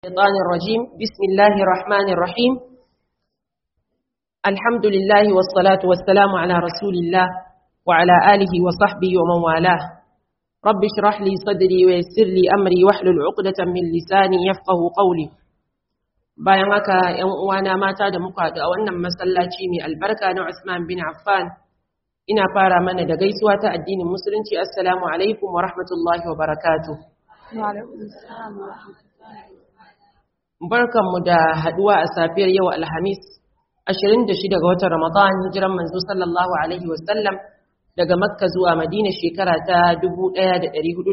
الشيطان الرجيم بسم الله الرحمن الرحيم الحمد لله والصلاة والسلام على رسول الله وعلى آله وصحبه ومن والاه رب اشرح لي صدري ويسر لي أمري واحلل عقدة من لساني يفقه قولي bayan haka ‘yan uwana mata da muka haɗu a wannan masallaci mai albarka na Usman bin Affan ina fara mana da gaisuwa ta addinin musulunci assalamu alaikum wa rahmatullahi wa barakatuh Barkanmu da haduwa a safiyar yau Alhamis 26 ga watan Ramadan hijiran manzo sallallahu alaihi wasallam daga Makka zuwa Madina shekara ta 1446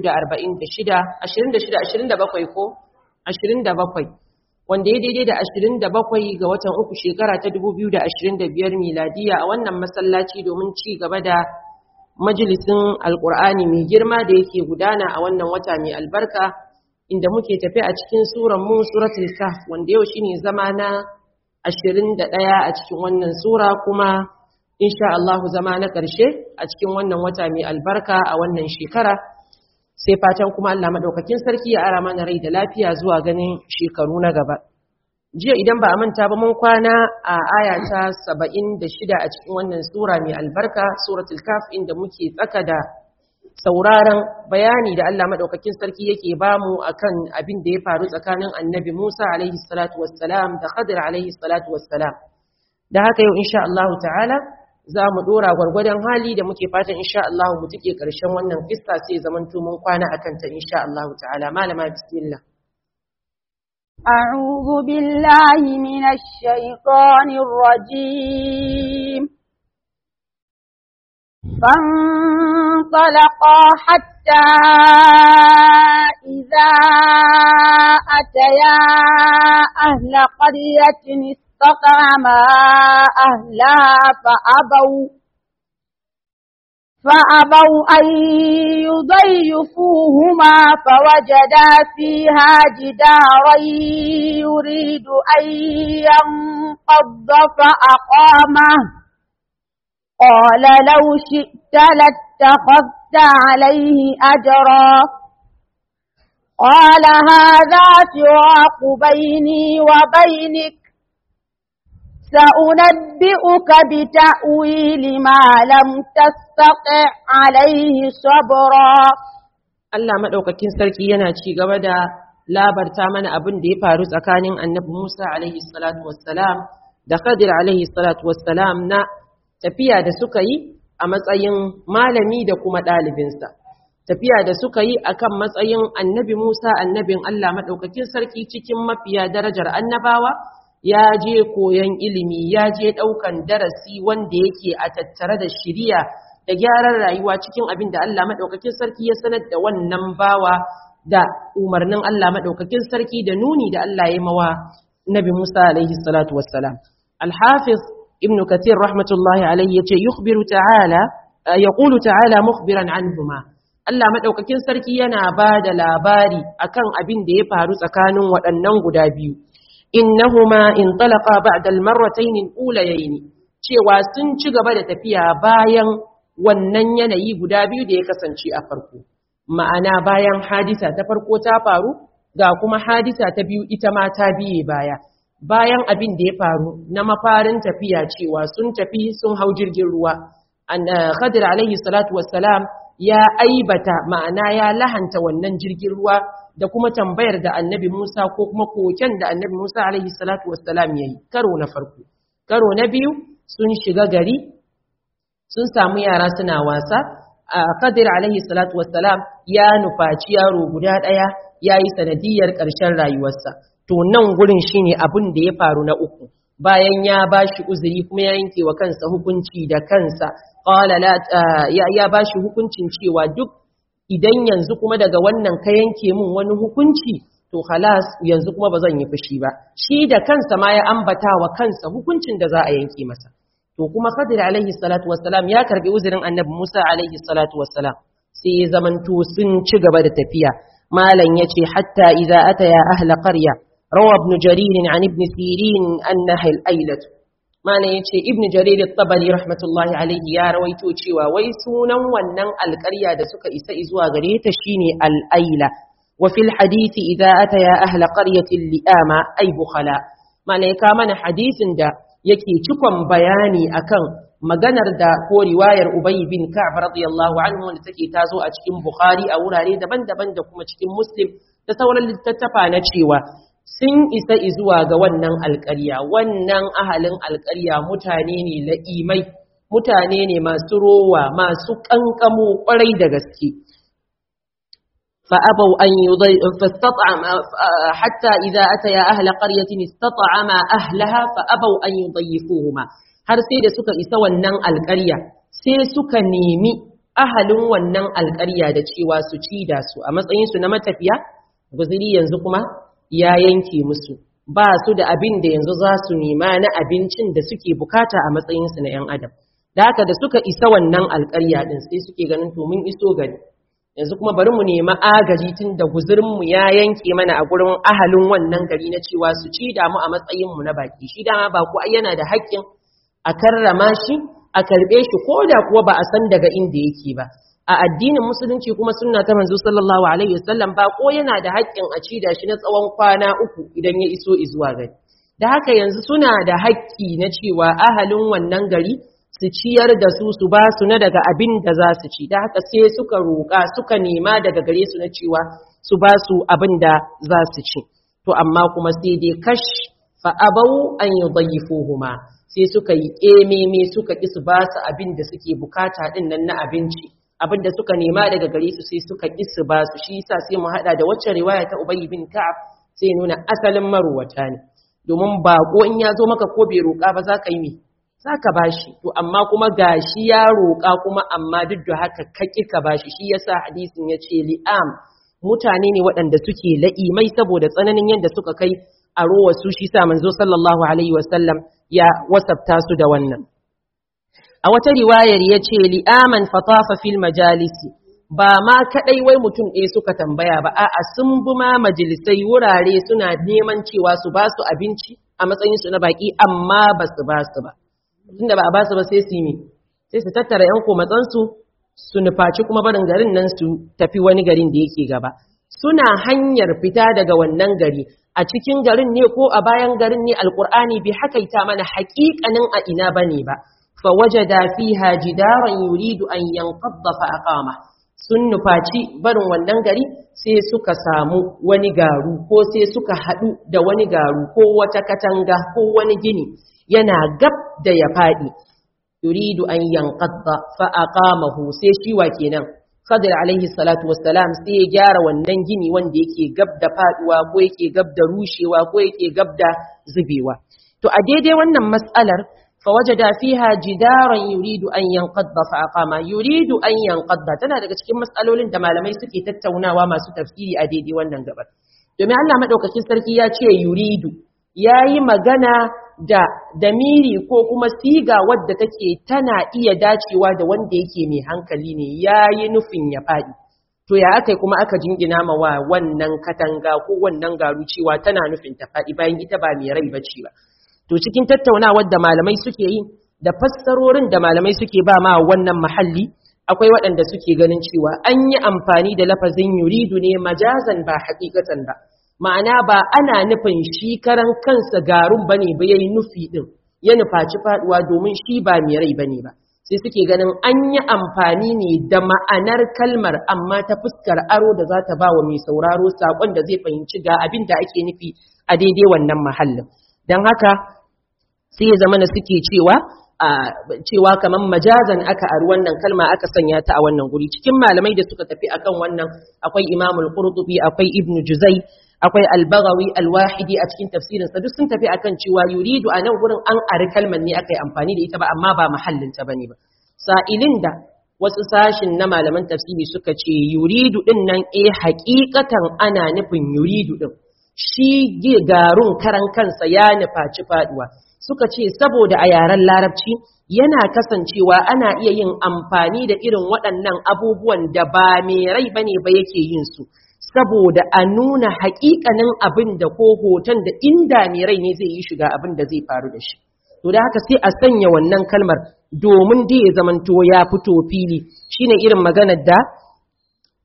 26 27 ko 27 wanda ya daidai da 27 ga watan uku shekara ta 2025 miladiya a wannan masallaci domin ci gaba da majalisin alkur'ani mai girma da yake gudana a wannan wata mai albarka inda muke tafi a cikin suran mu suratul kahf wanda yau shine zama na 21 a cikin wannan sura kuma insha Allah zama na ƙarshe a cikin wannan wata mai albarka a wannan shekara sai fatan kuma Allah madaukakin sarki ya ara mana rai da lafiya zuwa ganin shekaru na gaba jiya idan ba a manta ba mun kwana a aya ta 76 a cikin wannan sura mai albarka suratul kahf inda muke tsaka da sauraron bayani da Allah madaukakin sarki yake bamu akan abin da ya faru tsakanin Annabi Musa alaihi salatu wassalam da Khadir alaihi salatu wassalam da haka yau insha Allah ta'ala za mu dora gwargwadon hali da muke fatan insha Allah mu tike karshen wannan kissa sai zaman mun kwana akan ta insha Allah ta'ala malama bismillah أعوذ بالله من الشيطان الرجيم فانطلقا حتى إذا أتيا أهل قرية استطعما أهلها فأبوا فأبوا أن يضيفوهما فوجدا فيها جدارا يريد أن ينقض فأقامه قال لو شئت لاتخذت عليه أجرا قال هذا فراق بيني وبينك سأنبئك بتأويل ما لم تستطع عليه صبرا Allah madaukakin sarki yana ci gaba da labarta mana abin da ya faru tsakanin Annabi Musa alaihi salatu wassalam da Khadir alaihi salatu wassalam na tafiya da suka yi a matsayin malami da kuma ɗalibinsa. Tafiya da suka yi akan matsayin Annabi Musa annabin Allah madaukakin sarki cikin mafiya darajar annabawa ya je koyon ilimi ya je ɗaukan darasi wanda yake a tattare da shiriya da gyaran rayuwa cikin abin da Allah maɗaukakin sarki ya sanar da wannan bawa da umarnin Allah maɗaukakin sarki da nuni da Allah ya mawa Nabi Musa alaihi salatu wassalam. Al-Hafiz Ibn Kathir rahmatullahi alaihi yace yukhbiru ta'ala yaqulu ta'ala mukhbiran anhuma Allah maɗaukakin sarki yana ba da labari akan abin da ya faru tsakanin waɗannan guda biyu. innahuma intalaqa ba'da al-marratayn al-ulayayn cewa sun ci gaba da tafiya bayan wannan yanayi guda biyu da ya kasance a farko ma'ana bayan hadisa ta farko ta faru ga kuma hadisa ta biyu ita ma ta biye baya bayan abin da ya faru na mafarin tafiya cewa sun tafi sun hau jirgin ruwa Khadir alaihi salatu wassalam ya aibata ma'ana ya lahanta wannan jirgin ruwa da kuma tambayar da annabi Musa ko kuma koken da annabi Musa alaihi salatu wassalam ya yi karo na farko karo na biyu sun shiga gari sun samu yara suna wasa a kadir alaihi salatu wassalam ya nufaci yaro guda ɗaya ya yi sanadiyar ƙarshen rayuwarsa to nan gurin shine abin da ya faru na uku bayan ya ba shi uzuri kuma ya yanke wa kansa hukunci da kansa ya ba shi hukuncin cewa duk idan yanzu kuma daga wannan ka yanke min wani hukunci to halas yanzu kuma ba zan yi fushi ba shi da kansa ma ya ambata wa kansa hukuncin da za a yanke masa to kuma Khadir alaihi salatu wassalam ya karbi uzurin Annabi Musa alaihi salatu wassalam sai ya zamanto sun ci gaba da tafiya malam yace hatta idza ataya ahla qarya rawa ibn jarir an ibn sirin annaha al-ailat mana ya ce ibn jarir tabari rahmatullahi alaihi ya rawaito cewa wai sunan wannan alƙarya da suka isa zuwa gare ta shine al'aila wa fil hadisi idza ataya ahla qaryatin li'ama ay bukhala malaika mana hadisin da yake cikon bayani akan maganar da ko riwayar Ubay bin Ka'b radiyallahu anhu wanda take tazo a cikin Bukhari a wurare daban-daban da kuma cikin Muslim da sauran littattafa na cewa sun isa zuwa ga wannan alƙarya wannan ahalin alƙarya mutane ne la'imai mutane ne masu rowa masu ƙanƙamo ƙwarai da gaske فأبوا أن يضي... فاستطعم حتى إذا أتيا أهل قرية استطعما أهلها فأبوا أن يضيفوهما har sai da suka isa wannan alƙarya sai suka nemi ahalin wannan alƙarya da cewa su ci da su a matsayinsu na matafiya guziri yanzu kuma ya yanke musu ba su da abin da yanzu za su nema na abincin da suke bukata a matsayinsu na 'yan adam da haka da suka isa wannan alƙarya din sai suke ganin to mun iso gari yanzu kuma bari mu nemi agaji tun da guzurinmu ya yanke mana a gurin ahalin wannan gari na cewa su ci da mu a matsayinmu na baki shi dama ba ku yana da haƙƙin a karrama shi a karɓe shi ko da kuwa ba a san daga inda yake ba a addinin musulunci kuma sunna ta manzo sallallahu alaihi wasallam ba ko yana da haƙƙin a ci da shi na tsawon kwana uku idan ya iso izuwa gari da haka yanzu suna da haƙƙi na cewa ahalin wannan gari su ciyar da su su ba su na daga abin da za su ci da haka sai suka roƙa suka nema daga gare su na cewa su ba su abin da za su ci to amma kuma sai dai kash fa abau an yudayifuhuma sai suka yi ƙememe suka ƙi su ba su abin da suke bukata ɗin nan na abinci abin da suka nema daga gare su sai suka ƙi su ba su shi yasa sai mu haɗa da wacce riwaya ta Ubay bin Ka'ab sai nuna asalin maruwata ne domin baƙo in ya zo maka ko bai roƙa ba za ka yi me za ka ba shi to amma kuma gashi ya roƙa kuma amma duk da haka ka ƙi ka ba shi shi yasa hadisin ya ce li'am mutane ne waɗanda suke la'imai saboda tsananin yadda suka kai a rowa su shi sa manzo sallallahu alaihi wasallam ya wasabta su da wannan a wata riwayar ya ce li'aman fatafa fil majalisi ba ma kadai wai mutum ɗaya suka tambaya ba a'a sun bi ma majalisai wurare suna neman cewa su ba su abinci a matsayin su na baki amma ba su ba su ba tunda ba a ba su ba sai su yi sai su tattara yan komatsansu su nufaci kuma barin garin nan su tafi wani garin da yake gaba suna hanyar fita daga wannan gari a cikin garin ne ko a bayan garin ne alkur'ani bai hakaita mana haƙiƙanin a ina bane ba fa wajada fiha jidaran yuridu an yanqadda fa aqama sun nufaci barin wannan gari sai suka samu wani garu ko sai suka haɗu da wani garu ko wata katanga ko wani gini yana gab da ya faɗi yuridu an yanqadda fa aqamahu sai shi wa kenan Khadir alaihi salatu wassalam sai ya gyara wannan gini wanda yake gab da faduwa ko yake gab da rushewa ko yake gab da zubewa to a daidai wannan mas'alar fa wajada fiha jidaran yuridu an yanqadda fa aqama yuridu an yanqadda tana daga cikin mas'alolin da malamai suke tattaunawa masu tafsiri a daidai wannan gabar domin Allah madaukakin sarki ya ce yuridu yayi magana da damiri ko kuma siga wadda take tana iya dacewa da wanda yake mai hankali ne yayi nufin ya faɗi to ya aka kuma aka jingina ma wa wannan katanga ko wannan garu cewa tana nufin ta faɗi bayan ita ba mai rai bace ba to cikin tattaunawar da malamai suke yi da fassarorin da malamai suke ba ma wannan mahalli akwai waɗanda suke ganin cewa an yi amfani da lafazin yuridu ne majazan ba haƙiƙatan ba ma'ana ba ana nufin shi karan kansa garun bane ba yayi nufi din ya nufaci faduwa domin shi ba mai rai bane ba sai suke ganin an yi amfani ne da ma'anar kalmar amma ta fuskar aro da za ta ba wa mai sauraro sakon da zai fahimci ga abin da ake nufi a daidai wannan mahallin don haka sai ya zama na suke cewa a cewa kamar majazan aka ari wannan kalma aka sanya ta a wannan guri cikin malamai da suka tafi akan wannan akwai imamul qurtubi akwai ibnu juzai akwai albagawi alwahidi a cikin tafsirinsa duk sun tafi akan cewa yuridu a nan gurin an ari kalmar ne aka yi amfani da ita ba amma ba mahallinta ba ne ba sa'ilin da wasu sashin na malaman tafsiri suka ce yuridu din nan eh hakikatan ana nufin yuridu din shi garun karan kansa ya nufaci faduwa suka ce saboda a yaren larabci yana kasancewa ana iya yin amfani da irin waɗannan abubuwan da ba mai rai bane ba yake yin su saboda a nuna haƙiƙanin abin da ko hoton da inda mai rai ne zai yi shiga abin da zai faru da shi. To da haka sai a sanya wannan kalmar domin da ya zamanto ya fito fili shine irin maganar da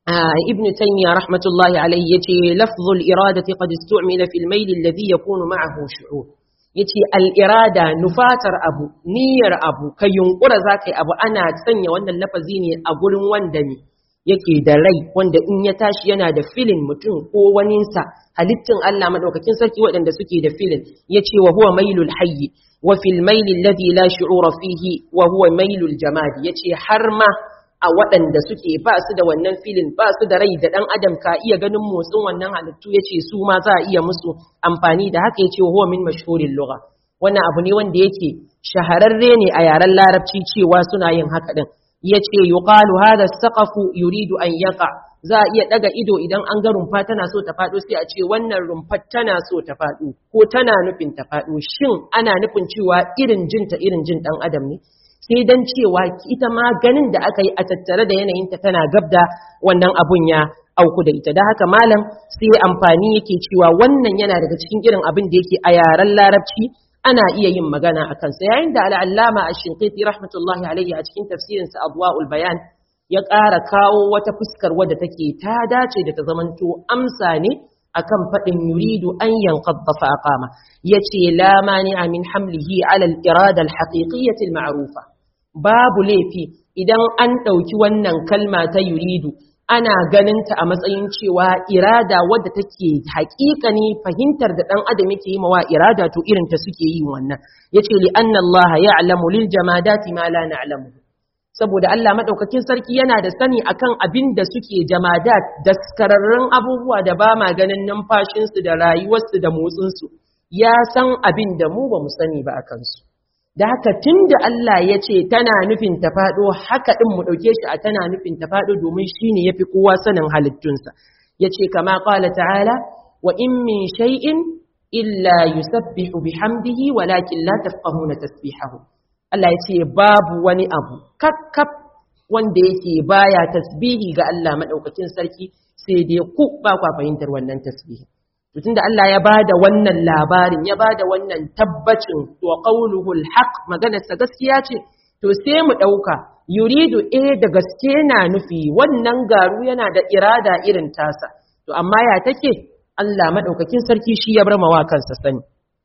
ابن تيمية رحمة الله عليه يتي لفظ الإرادة قد استعمل في الميل الذي يكون معه شعور yace al'irada nufatar abu niyyar abu ka yunkura za ka yi abu ana sanya wannan lafazi ne a gurin wanda ne yake da rai wanda in ya tashi yana da filin mutum ko waninsa halittin Allah madaukakin sarki waɗanda suke da filin yace wa huwa mailul hayyi wa fil maili alladhi la shu'ura fihi wa huwa mailul jamad yace har ma a waɗanda suke ba su da wannan filin ba su da rai da ɗan adam ka iya ganin motsin wannan halittu ya ce su ma za a iya musu amfani da haka ya ce huwa min mashhurin lugha wannan abu ne wanda yake shahararre ne a yaren larabci cewa suna yin haka din ya ce yuqalu hadha saqafu yuridu an yaqa za a iya daga ido idan an ga rumfa tana so ta faɗo sai a ce wannan rumfar tana so ta faɗo ko tana nufin ta faɗo shin ana nufin cewa irin jinta irin jin ɗan adam ne sai dan cewa ita ma ganin da aka yi a tattare da yanayinta tana gab da wannan abun ya auku da ita da haka malam sai amfani yake cewa wannan yana daga cikin irin abin da yake a yaren larabci ana iya yin magana a kansa yayin da al'allama a shinqiti rahmatullahi alaihi a cikin tafsirinsa adwa'ul bayan ya ƙara kawo wata fuskar wadda take ta dace da ta zamanto amsa ne akan faɗin yuridu an yanqadda fa aqama yace la mani'a min hamlihi ala al-irada al-haqiqiyyah al-ma'rufa babu laifi idan an ɗauki wannan kalma ta yuridu ana ganinta a matsayin cewa irada wadda take haƙiƙani fahimtar da ɗan adam yake yi mawa irada to irin ta suke yi wannan yace li anna Allah ya'lamu lil jamadati ma la na'lamu saboda Allah madaukakin sarki yana da sani akan abin da suke jamadat daskararrun abubuwa da ba ma ganin numfashinsu da rayuwarsu da motsinsu ya san abin da mu ba mu sani ba a kansu da haka tun da Allah ya ce tana nufin ta faɗo haka ɗin mu ɗauke shi a tana nufin ta faɗo domin shi ne ya fi kowa sanin halittunsa ya ce kama ƙwala ta'ala wa in min shay'in illa yusabbihu bihamdihi walakin la tafqahuna tasbihahu Allah ya ce babu wani abu kakkaf wanda yake baya tasbihi ga Allah madaukakin sarki sai dai ku ba kwa fahimtar wannan tasbihi tun da Allah ya bada wannan labarin ya bada wannan tabbacin wa qawluhu alhaq maganarsa gaskiya ce to sai mu dauka yuridu eh da gaske na nufi wannan garu yana da irada irin tasa to amma ya take Allah madaukakin sarki shi ya bar mawa kansa sani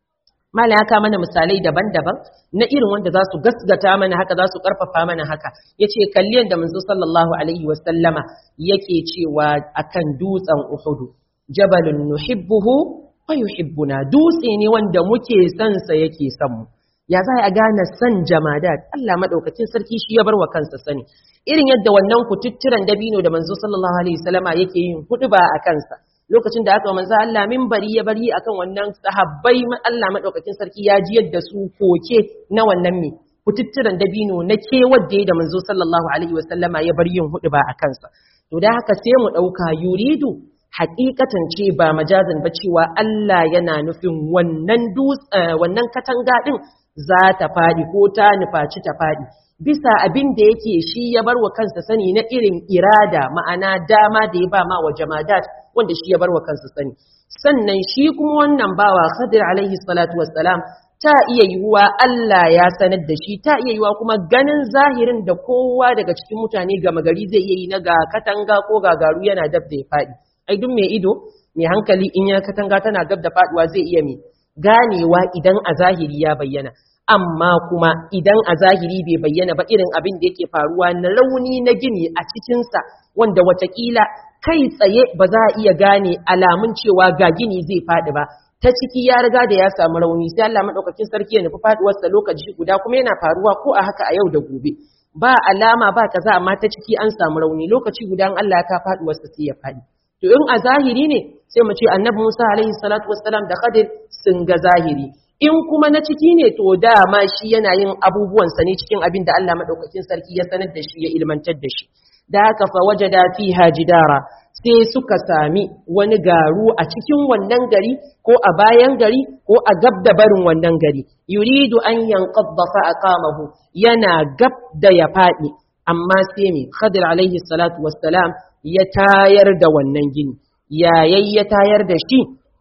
mala ya mana misalai daban-daban na irin wanda za su gasgata mana haka za su karfafa mana haka yace kalli yadda manzo sallallahu alaihi wasallama yake cewa akan dutsen uhudu jabalun nuhibbuhu wa yuhibbuna dutse ne wanda muke son sa yake son mu ya za a gane san jamadat Allah madaukakin sarki shi ya bar wa kansa sani irin yadda wannan kututturan dabino da manzo sallallahu alaihi wasallama yake yin huduba a kansa lokacin da aka manzo Allah minbari ya bari akan wannan sahabbai Allah madaukakin sarki ya ji yadda su koke na wannan me kututturan dabino na ke wadda da manzo sallallahu alaihi wasallama ya bar yin huduba a kansa to da haka sai mu dauka yuridu hakikatan ce ba majazan ba cewa Allah yana nufin wannan wannan katanga din za ta fadi ko ta nufaci ta fadi bisa abin da yake shi ya bar wa kansa sani na irin irada ma'ana dama da ya ba ma wa jamadat wanda shi ya bar wa kansa sani sannan shi kuma wannan bawa Khadir alaihi salatu wassalam ta iya yiwuwa Allah ya sanar da shi ta iya yiwuwa kuma ganin zahirin da kowa daga cikin mutane gama gari zai iya yi na ga katanga ko gagaru yana dab da ya faɗi ai duk mai ido mai hankali in ya katanga tana gab da faduwa zai iya mai ganewa idan a zahiri ya bayyana amma kuma idan a zahiri bai bayyana ba irin abin da yake faruwa na rauni na gini a cikinsa wanda watakila kai tsaye ba za a iya gane alamun cewa ga gini zai faɗi ba ta ciki ya riga da ya samu rauni sai Allah madaukakin sarki ya nufi faduwarsa lokaci guda kuma yana faruwa ko a haka a yau da gobe ba alama ba kaza amma ta ciki an samu rauni lokaci guda Allah ya ka faduwarsa sai ya faɗi to in a zahiri ne sai mu ce annabi Musa alaihi salatu wassalam da Khadir sun ga zahiri in kuma na ciki ne to dama shi yana yin abubuwansa ne cikin abin da Allah madaukakin sarki ya sanar da shi ya ilmantar da shi da haka fa wajada fiha jidara sai suka sami wani garu a cikin wannan gari ko a bayan gari ko a gab da barin wannan gari yuridu an yanqadda fa aqamahu yana gab da ya fadi amma sai me Khadir alaihi salatu wassalam ya tayar da wannan gini yayin ya tayar da shi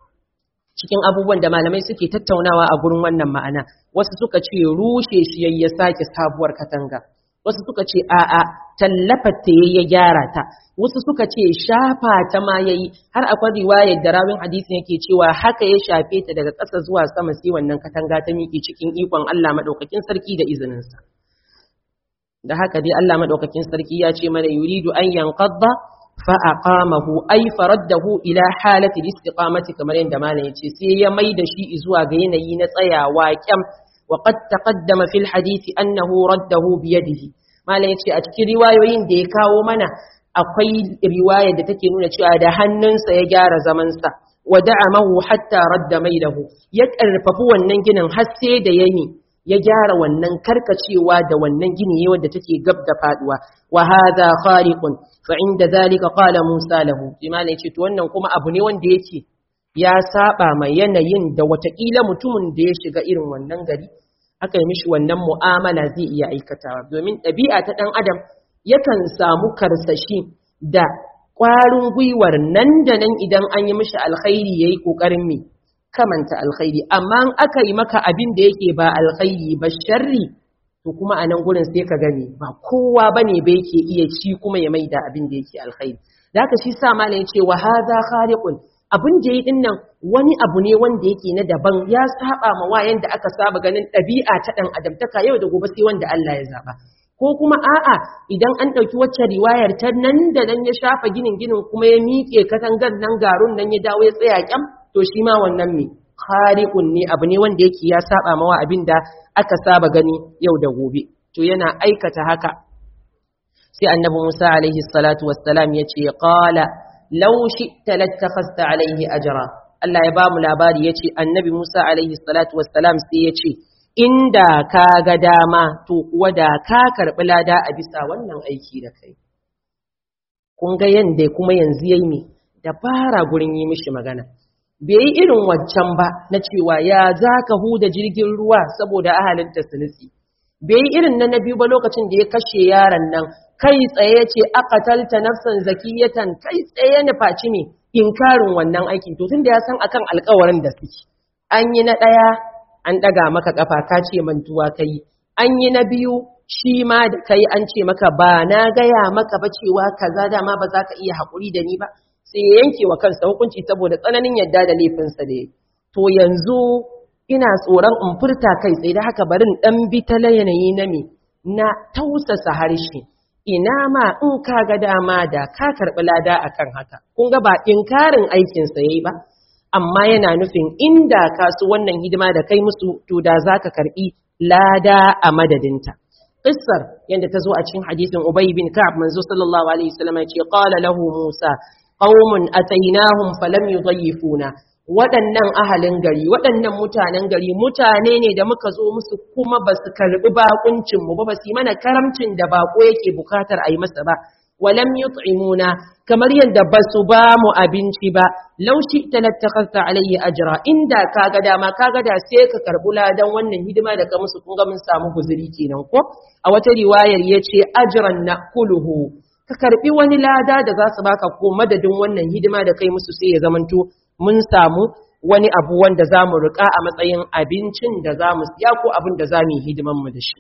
cikin abubuwan da malamai suke tattaunawa a gurin wannan ma'ana wasu suka ce rushe shi ya sake sabuwar katanga wasu suka ce a'a tallafar ta ya gyara ta wasu suka ce shafa ta ma yayi har akwai riwayar da rawin hadisin yake cewa haka ya shafe ta daga ƙasa zuwa sama sai wannan katanga ta miƙe cikin ikon Allah madaukakin sarki da izininsa da haka dai Allah madaukakin sarki ya ce mana yuridu an yanqadda fa aqamahu ay faraddahu ila halati istiqamati kamar yadda malam yace sai ya mai da shi zuwa ga yanayi na tsayawa kyam wa qad taqaddama fil hadisi annahu raddahu bi yadihi malam yace a cikin riwayoyin da ya kawo mana akwai riwaya da take nuna cewa da hannunsa ya gyara zamansa wa da'amahu hatta radda maidahu ya karfafi wannan ginin har sai da yayi ya gyara wannan karkacewa da wannan gini wanda take gab da faduwa wa hadha khariqun fa inda zalika qala Musa lahu imana yace to wannan kuma abu ne wanda yake ya saba mai yanayin da watakila mutumin da ya shiga irin wannan gari aka yi mishi wannan mu'amala zai iya aikatawa domin ɗabi'a ta ɗan adam yakan samu karsashi da ƙwarin gwiwar nan da nan idan an yi mishi alkhairi yayi ƙoƙarin me kamanta alkhairi amma in aka yi maka abin da yake ba alkhairi ba sharri to kuma a nan gurin sai ka gani ba kowa bane ba yake iya ci kuma ya maida abin da yake alkhairi da haka shi sa malam ya ce wa hadha khaliqun abin da yi din nan wani abu ne wanda yake na daban ya saba ma wayan da aka saba ganin ɗabi'a ta dan adamtaka yau da gobe sai wanda Allah ya zaba ko kuma a'a idan an ɗauki wacce riwayar ta nan da nan ya shafa ginin ginin kuma ya miƙe katangar nan garun nan ya dawo ya tsaya kyam to shi ma wannan me khariqun ne abu ne wanda yake ya saba mawa abin da aka saba gani yau da gobe to yana aikata haka sai annabi Musa alaihi salatu wassalam ya ce qala law shi'ta lattakhasta alaihi ajra Allah ya ba mu labari ya ce annabi Musa alaihi salatu wassalam sai ya ce inda ka ga dama to kuwa da ka karɓi lada a bisa wannan aiki da kai kun ga yanda kuma yanzu yayi me dabara gurin yi mishi magana bai yi irin waccan ba na cewa ya za ka huda jirgin ruwa saboda ahalinta su nutsi bai yi irin na biyu ba lokacin da ya kashe yaron nan kai tsaye ce aqatalta nafsan zakiyatan kai tsaye na faci ne inkarin wannan aikin to tunda ya san akan alƙawarin da suke an yi na ɗaya an ɗaga maka ƙafa ka ce mantuwa kai an yi na biyu shi ma da kai an ce maka ba na gaya maka ba cewa kaza dama ba za ka iya haƙuri da ni ba sai ya yanke wa kansa hukunci saboda tsananin yadda da laifinsa da ya to yanzu ina tsoron in furta kai tsaye da haka barin ɗan bi ta yanayi na me na tausasa harshe ina ma in ka ga dama da ka karɓi lada akan haka kun ga ba inkarin aikinsa yayi ba amma yana nufin inda ka su wannan hidima da kai musu to da za ka karɓi lada a madadinta qissar yadda ta zo a cikin hadisin ubay bin ka'ab manzo sallallahu alaihi wasallam ya ce qala lahu musa qaumun atainahum falam yudayyifuna waɗannan ahalin gari waɗannan mutanen gari mutane ne da muka zo musu kuma ba su karɓi bakuncin mu ba ba su yi mana karamcin da bako yake bukatar a yi masa ba walam yut'imuna kamar yadda ba su ba mu abinci ba law shi talattakhasta alayhi ajra inda kaga dama kaga da sai ka karɓi ladan wannan hidima da ka musu kun ga mun samu guzuri kenan ko a wata riwayar yace ajran naquluhu ka karbi wani lada da za su baka ko madadin wannan hidima da kai musu sai ya zamanto mun samu wani abu wanda za mu riƙa a matsayin abincin da za mu siya ko abin da za mu yi hidiman mu da shi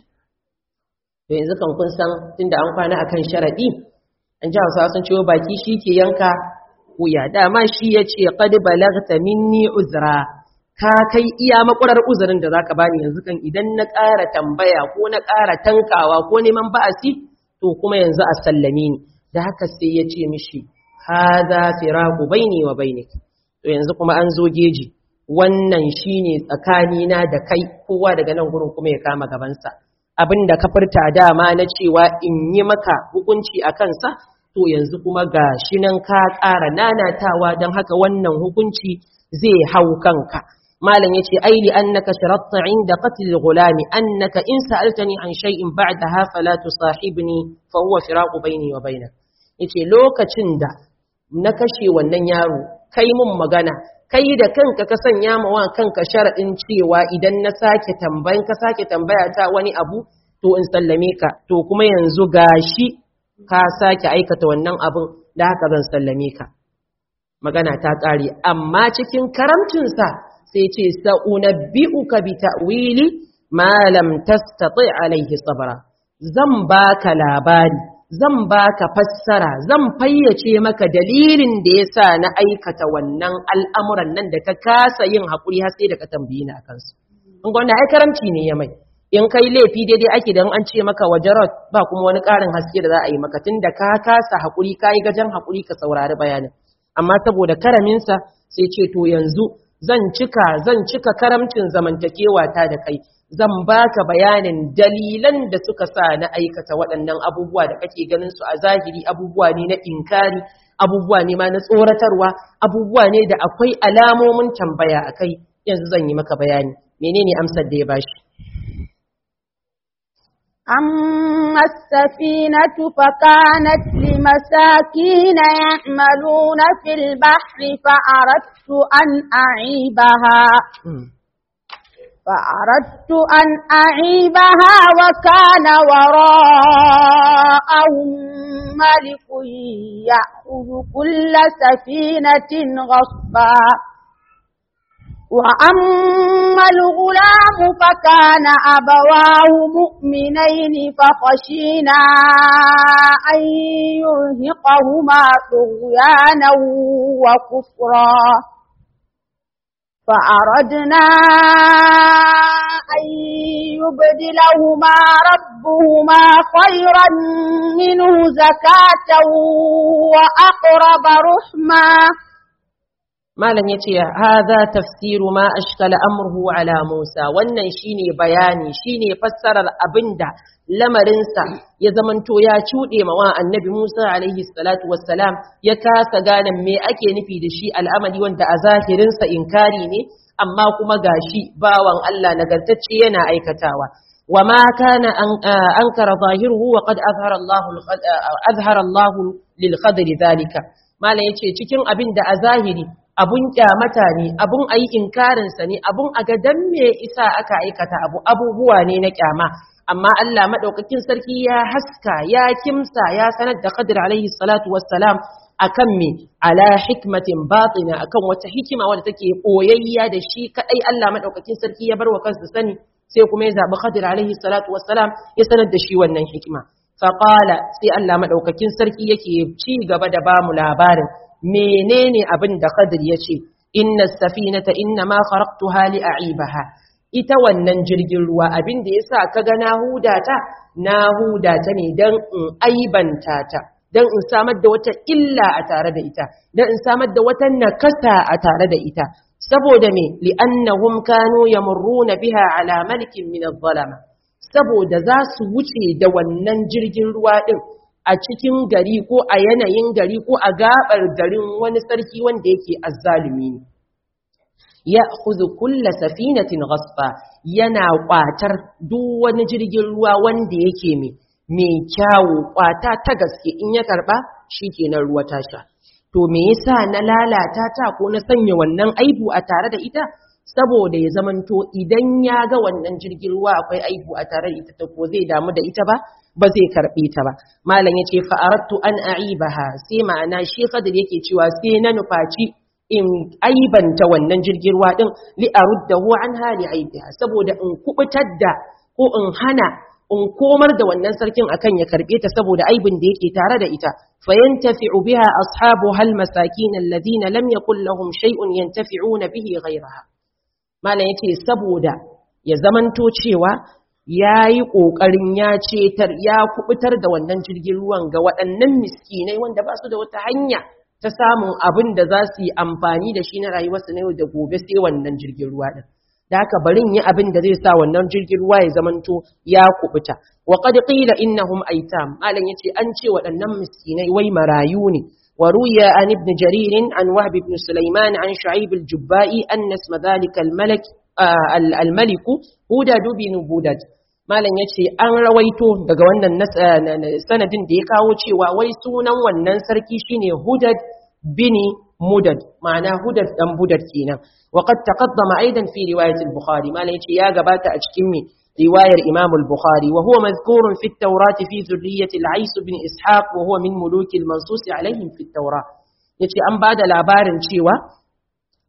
to yanzu kan kun san tunda an kwana akan sharadi an ji hausa sun ciwo baki shi ke yanka wuya dama shi ya ce qad balagta minni uzra ka kai iya makurar uzurin da zaka bani yanzu kan idan na ƙara tambaya ko na ƙara tankawa ko neman ba'asi to kuma yanzu a sallame ni da haka sai ya ce mishi hadha firaqu baini wa bainik to yanzu kuma an zo geji wannan shine tsakani na da kai kowa daga nan gurin kuma ya kama gabansa abinda ka furta dama na cewa in yi maka hukunci a kansa to yanzu kuma ga shi nan ka ƙara nanatawa don haka wannan hukunci zai hau kanka malam yace ai li annaka sharatta inda qatl al-ghulam annaka in sa'altani an shay'in ba'daha fala tusahibni fa huwa firaqu bayni wa bainak yace lokacin da na kashe wannan yaro kai mun magana kai da kanka ka sanya ma wa kanka sharadin cewa idan na sake tambayan ka sake tambaya ta wani abu to in sallame ka to kuma yanzu gashi ka sake aikata wannan abun da haka zan sallame ka magana ta ƙare amma cikin karamcinsa sai ce sa'unabbi'uka bi ta'wili ma lam tastati alaihi sabra zan baka labari zan baka fassara zan fayyace maka dalilin da yasa na aikata wannan al'amuran nan da ka kasa yin haƙuri har sai da ka tambayi ni akan su in gwanda ai karamci ne ya mai in kai laifi daidai ake dan an ce maka wajarat ba kuma wani ƙarin haske da za a yi maka tunda ka kasa haƙuri kai gajan haƙuri ka saurari bayanin amma saboda karaminsa sai ce to yanzu zan cika zan cika karamcin zamantakewa ta da kai zan baka bayanin dalilan da suka sa na aikata waɗannan abubuwa da kake ganin su a zahiri abubuwa ne na inkari abubuwa ne ma na tsoratarwa abubuwa ne da akwai alamomin tambaya akai yanzu zan yi maka bayani menene amsar da ya bashi أما السفينة فكانت لمساكين يعملون في البحر فأردت أن أعيبها فأردت أن أعيبها وكان وراءهم ملك يأخذ كل سفينة غصبا وأما الغلام فكان أبواه مؤمنين فخشينا أن يرهقهما طغيانا وكفرا فأردنا أن يبدلهما ربهما خيرا منه زكاة وأقرب رحما malam yace hadha tafsiru ma ashkala amruhu ala Musa wannan shine bayani shine fassarar abinda lamarinsa ya zamanto ya cuɗe ma wa annabi Musa alaihi salatu wassalam ya kasa gane me ake nufi da shi al'amari wanda a zahirinsa inkari ne amma kuma gashi bawan Allah nagartacce yana aikatawa وما كان أنكر ظاهره وقد أظهر الله أظهر الله للقدر ذلك ما لا يتي cikin abin da a zahiri abun kyamata ne abun ayi inkarin sa ne abun a ga dan me isa aka aikata abu abubuwa ne na kyama amma Allah madaukakin sarki ya haska ya kimsa ya sanar da Khadir alaihi salatu wassalam akan me ala hikmatin batina akan wata hikima wadda take koyayya da shi kadai Allah madaukakin sarki ya bar wa kansa sani sai kuma ya zabi Khadir alaihi salatu wassalam ya sanar da shi wannan hikima faqala sai Allah madaukakin sarki yake ci gaba da bamu labarin menene abin da Khadir ya ce inna safinata inna ma kharaqtuha li a'ibaha ita wannan jirgin ruwa abin da yasa kaga na hudata na hudata ne dan in aibanta ta dan in samar da wata illa a tare da ita dan in samar da wata nakasa a tare da ita saboda me li'annahum kanu yamurruna biha ala malikin min adh-dhalama saboda za su wuce da wannan jirgin ruwa din a cikin gari ko a yanayin gari ko a gabar garin wani sarki wanda yake azzalumi ne ya khudhu kulla safinatin ghasba yana kwatar duk wani jirgin ruwa wanda yake mai mai kyawu kwata ta gaske in ya karba shikenan ruwa ta sha to me yasa na lalata ta ko na sanya wannan aibu a tare da ita saboda ya zamanto idan ya ga wannan jirgin ruwa akwai aibu a tare da ita ta ko zai damu da ita ba ba zai karbe ta ba malam yace fa aradtu an aibaha sai ma'ana shi kadir yake cewa sai na nufaci in aibanta wannan jirgin ruwa din li aruddahu an hali aibiha saboda in kubutar da ko in hana in komar da wannan sarkin akan ya karbe ta saboda aibin da yake tare da ita fayantafi'u biha ashabuha almasakin alladhina lam yakul lahum shay'un yantafi'una bihi ghayraha malam yace saboda ya zamanto cewa yayi kokarin ya cetar ya kubutar da wannan jirgin ruwan ga waɗannan miskinai wanda ba su da wata hanya ta samun abin da za su yi amfani da shi na rayuwarsu na yau da gobe sai wannan jirgin ruwa din da haka barin yi abin da zai sa wannan jirgin ruwa ya zamanto ya kubuta wa qad qila innahum aitam malam yace an ce waɗannan miskinai wai marayu ne wa ruya an ibn jarir an wahb ibn sulaiman an shu'aib al-jubba'i anna isma dhalika al-malak al-malik hudad bin budad malam yace an rawaito daga wannan sanadin da ya kawo cewa wai sunan wannan sarki shine hudad bin mudad ma'ana hudad dan budad kenan وقد تقدم أيضا في رواية البخاري ما ليش يا جبات أشكمي رواية الإمام البخاري وهو مذكور في التوراة في ذرية العيس بن إسحاق وهو من ملوك المنصوص عليهم في التوراة yace an ba da labarin cewa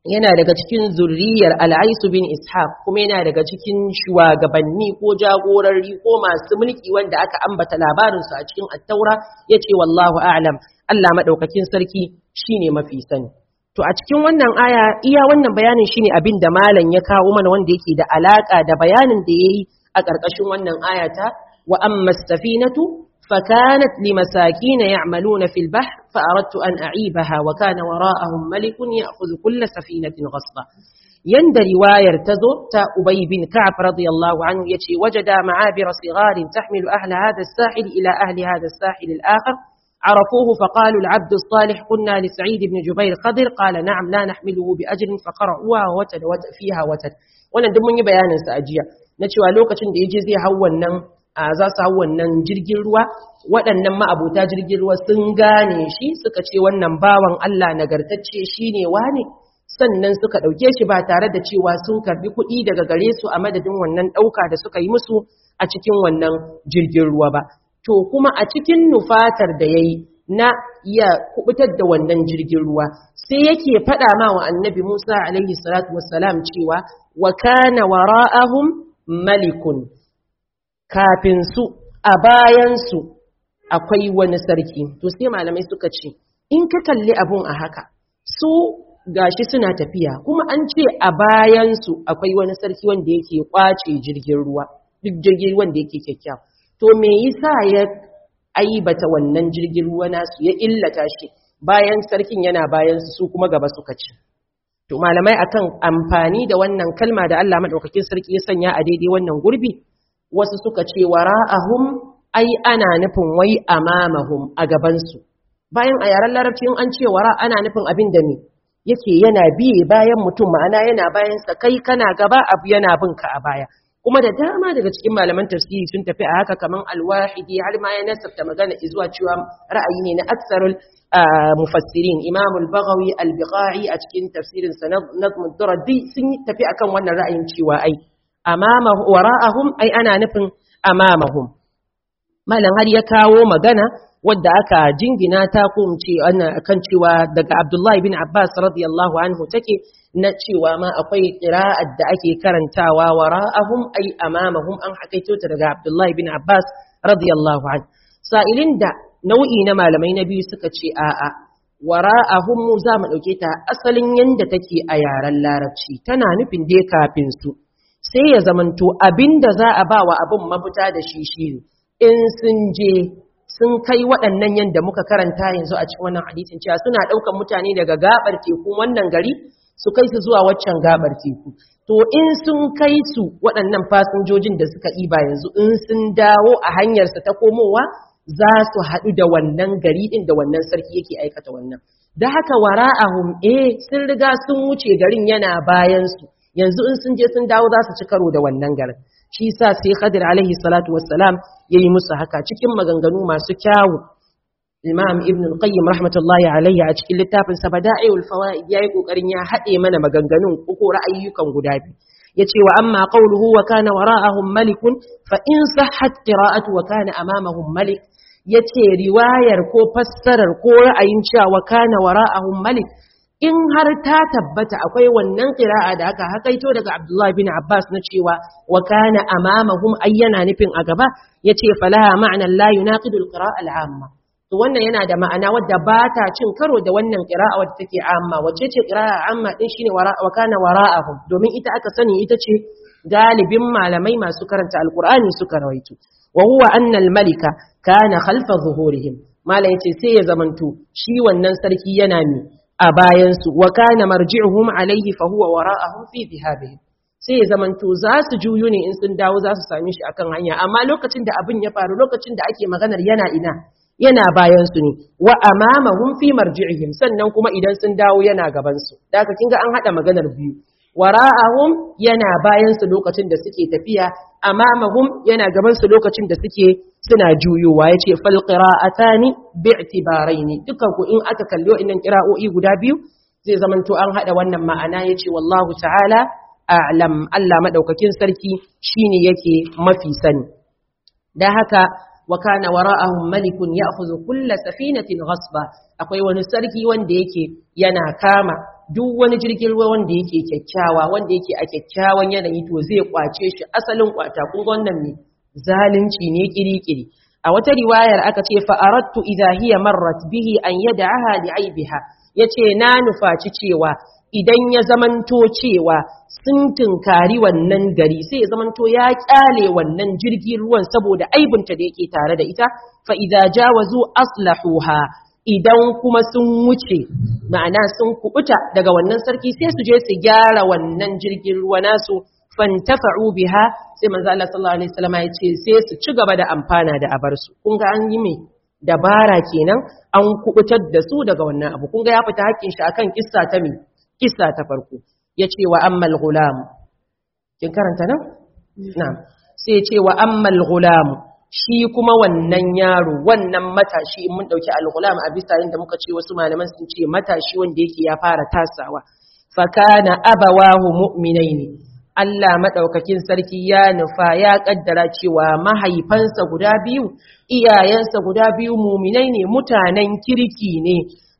yana daga cikin zurriyar al'aisu bin ishaq kuma yana daga cikin shugabanni ko jagorari ko masu mulki wanda aka ambata labarinsu a cikin attaura ya ce wallahu a'lam Allah maɗaukakin sarki shine mafi sani to a cikin wannan aya iya wannan bayanin shine abin da malam ya kawo mana wanda yake da alaka da bayanin da yayi a ƙarƙashin wannan ayata wa amma safinatu فكانت لمساكين يعملون في البحر فأردت أن أعيبها وكان وراءهم ملك يأخذ كل سفينة غصبا يند رواية تزو تا أبي بن كعب رضي الله عنه يتي وجد معابر صغار تحمل أهل هذا الساحل إلى أهل هذا الساحل الآخر عرفوه فقالوا العبد الصالح قلنا لسعيد بن جبير خضر قال نعم لا نحمله بأجر فقرأوها وتد وتد فيها وتد wannan duk mun yi bayanin sa ajiya na cewa lokacin da yaje zai hau wannan za su hau wannan jirgin ruwa waɗannan ma'abuta jirgin ruwa sun gane shi suka ce wannan bawan Allah nagartacce shine wane sannan suka ɗauke shi ba tare da cewa sun karbi kuɗi daga gare su a madadin wannan ɗauka da suka yi musu a cikin wannan jirgin ruwa ba to kuma a cikin nufatar da ya yi na ya kubutar da wannan jirgin ruwa sai yake faɗa ma wa annabi Musa alaihi salatu wassalam cewa wa kana wara'ahum malikun kafin su a bayan su akwai wani sarki to sai malamai suka ce in ka kalli abun a haka su gashi suna tafiya kuma an ce a bayan su akwai wani sarki wanda yake kwace jirgin ruwa duk jirgin wanda yake kyakkyawa to me yasa ya aibata wannan jirgin ruwa nasu ya illata shi bayan sarkin yana bayan su kuma gaba suka ci to malamai akan amfani da wannan kalma da Allah madaukakin sarki ya sanya a daidai wannan gurbi wasu suka ce wara'ahum ai ana nufin wai amamahum a gaban su bayan a yaren larabci an ce wara ana nufin abin da ne yake yana biye bayan mutum ma'ana yana bayan sa kai kana gaba abu yana bin ka a baya kuma da dama daga cikin malaman tafsiri sun tafi a haka kaman alwahidi har ma ya nasabta magana zuwa cewa ra'ayi ne na aksarul mufassirin imam al-baghawi al-biqai a cikin tafsirin sa nazm ad-duradi sun tafi akan wannan ra'ayin cewa ai amama wara'ahum ai ana nufin amamahum malam har ya kawo magana wadda aka jingina ta ko mu ce kan cewa daga Abdullahi bin Abbas radiyallahu anhu take na cewa ma akwai qira'at da ake karantawa wara'ahum ay amamahum an hakaito ta daga Abdullahi bin Abbas radiyallahu anhu sa'ilin da nau'i na malamai na biyu suka ce a'a wara'ahum mu za mu dauke ta asalin yanda take a yaren larabci tana nufin dai kafin su sai ya zamanto abinda za a ba wa abin mafita da shi shi in sun je sun kai waɗannan yadda muka karanta yanzu a cikin wannan hadisin cewa suna ɗaukan mutane daga gabar teku wannan gari su kai su zuwa waccan gabar teku to in sun kai su waɗannan fasinjojin da suka ɗiba yanzu in sun dawo a hanyarsa ta komowa za su haɗu da wannan gari ɗin da wannan sarki yake aikata wannan da haka wara'ahum eh sun riga sun wuce garin yana bayan su yanzu in sun je sun dawo za su ci karo da wannan garin shi sa sai Khadir alaihi salatu wassalam yayi musu haka cikin maganganu masu kyawu Imam Ibn al-Qayyim rahmatullahi alaihi a cikin littafin sa Bada'iul Fawaid yayi kokarin ya hade mana maganganun uku ra'ayyukan guda biyu yace wa amma qawluhu wa kana wara'ahum malikun fa in sahhat qira'atu wa kana amamahum malik yace riwayar ko fassarar ko ra'ayin cewa wa kana wara'ahum malik in har ta tabbata akwai wannan qira'a da aka hakaito daga Abdullah bin Abbas na cewa wa kana amamahum ayyana nufin a gaba yace falaha ma'nan la yunaqidu al-qira'a al-amma to wannan yana da ma'ana wadda ba ta cin karo da wannan qira'a wadda take amma wacce ce qira'a amma din shine wa kana wara'ahum domin ita aka sani ita ce galibin malamai masu karanta alqur'ani suka rawaito wa huwa anna al-malika kana khalfa zuhurihim mala yace sai ya zamanto shi wannan sarki yana mi a bayansu wa kana marji'uhum alayhi fa huwa wara'ahum fi dhihabihim sai ya zamanto za su juyo ne in sun dawo za su same shi akan hanya amma lokacin da abin ya faru lokacin da ake maganar yana ina yana bayan su ne wa amamahum fi marji'ihim sannan kuma idan sun dawo yana gaban su da haka kinga an hada maganar biyu wara'ahum yana bayan su lokacin da suke tafiya amamahum yana gaban su lokacin da suke suna juyowa yace fal qira'atani bi'tibaraini dukan ku in aka kalli wa'annan qira'o'i guda biyu zai zamanto an hada wannan ma'ana yace wallahu ta'ala a'lam Allah madaukakin sarki shine yake mafi sani dan haka wa kana wara'ahum malikun ya'khudhu kull safinatin ghasba akwai wani sarki wanda yake yana kama duk wani jirgin ruwa wanda yake kyakkyawa wanda yake a kyakkyawan yanayi to zai kwace shi asalin kwata kun ga wannan ne zalunci ne kirikiri a wata riwayar aka ce fa aradtu idha hiya marrat bihi an yad'aha li aibiha yace na nufaci cewa idan ya zamanto cewa sun tunkari wannan gari sai ya zamanto ya kyale wannan jirgin ruwan saboda aibinta da yake tare da ita fa idza jawazu aslahuha idan kuma sun wuce ma'ana sun kubuta daga wannan sarki sai su je su gyara wannan jirgin ruwa nasu fantafa'u biha sai manzo Allah sallallahu alaihi wasallam ya ce sai su ci gaba da amfana da abarsu kun ga an yi me dabara kenan an kubutar da su daga wannan abu kun ga ya fita hakkin shi akan kissa ta me kissa ta farko yace wa ammal gulam kin karanta nan na'am sai yace wa ammal gulam shi kuma wannan yaro wannan matashi in mun dauki al-gulam a bisa inda muka ce wasu malaman sun ce matashi wanda yake ya fara tasawa fa kana abawahu mu'minaini Allah madaukakin sarki ya nufa ya kaddara cewa mahaifansa guda biyu iyayensa guda biyu mu'minai ne mutanen kirki ne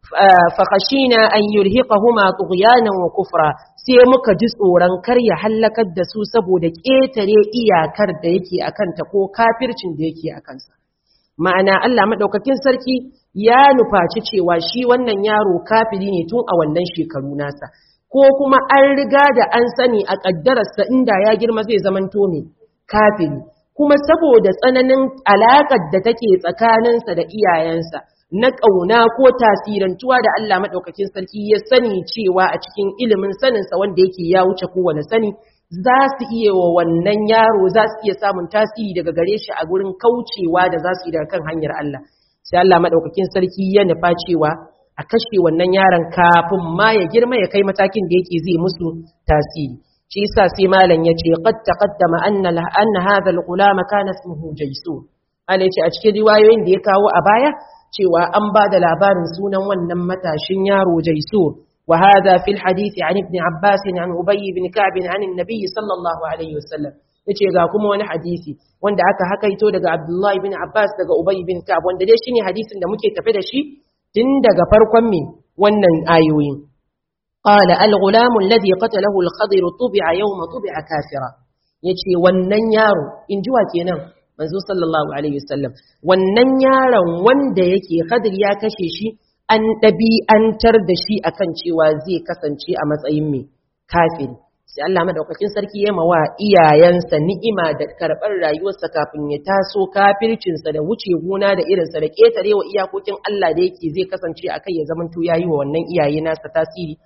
fa khashina an yurhiqahuma tughyanan wa kufra sai muka ji tsoron kar ya hallakar da su saboda ƙetare iyakar da yake akan ta ko kafircin da yake akan sa ma'ana Allah madaukakin sarki ya nufaci cewa shi wannan yaro kafiri ne tun a wannan shekaru nasa ko kuma an riga da an sani a ƙaddararsa inda ya girma zai zamanto ne kafiri kuma saboda tsananin alaƙar da take tsakaninsa da iyayensa na ƙauna ko tasirantuwa da Allah maɗaukakin sarki ya sani cewa a cikin ilimin saninsa wanda yake ya wuce kowane sani za su iya wa wannan yaro za su iya samun tasiri daga gare shi a gurin kaucewa da za su yi daga kan hanyar Allah sai Allah maɗaukakin sarki ya nufa cewa a kashe wannan yaron kafin ma ya girma ya kai matakin da yake zai musu tasiri shi yasa sai malam yace qad taqaddama anna anna hadha al-gulama kana ismuhu jaysun Allah yace a cikin riwayoyin da ya kawo a baya cewa an ba da labarin sunan wannan matashin yaro jaysun wa hadha fil hadith an ibn abbas an ubay ibn ka'b an an-nabi sallallahu alaihi wasallam yace ga kuma wani hadisi wanda aka hakaito daga Abdullahi bin Abbas daga Ubay bin Ka'ab wanda dai shine hadisin da muke tafe da shi tun daga farkon me wannan ayoyin qala al-ghulam alladhi qatalahu al-khadir tubi'a yawma tubi'a kafira yace wannan yaro inji wa kenan manzo sallallahu alaihi wasallam wannan yaron wanda yake khadir ya kashe shi an ɗabi'antar da shi akan cewa zai kasance a matsayin mai kafiri sai Allah madaukakin sarki ya mawa iyayensa ni'ima da karɓar rayuwarsa kafin ya taso kafircinsa da wuce gona da irinsa da ƙetarewa iyakokin Allah da yake zai kasance a kai ya zamanto ya yi wa wannan iyaye nasa tasiri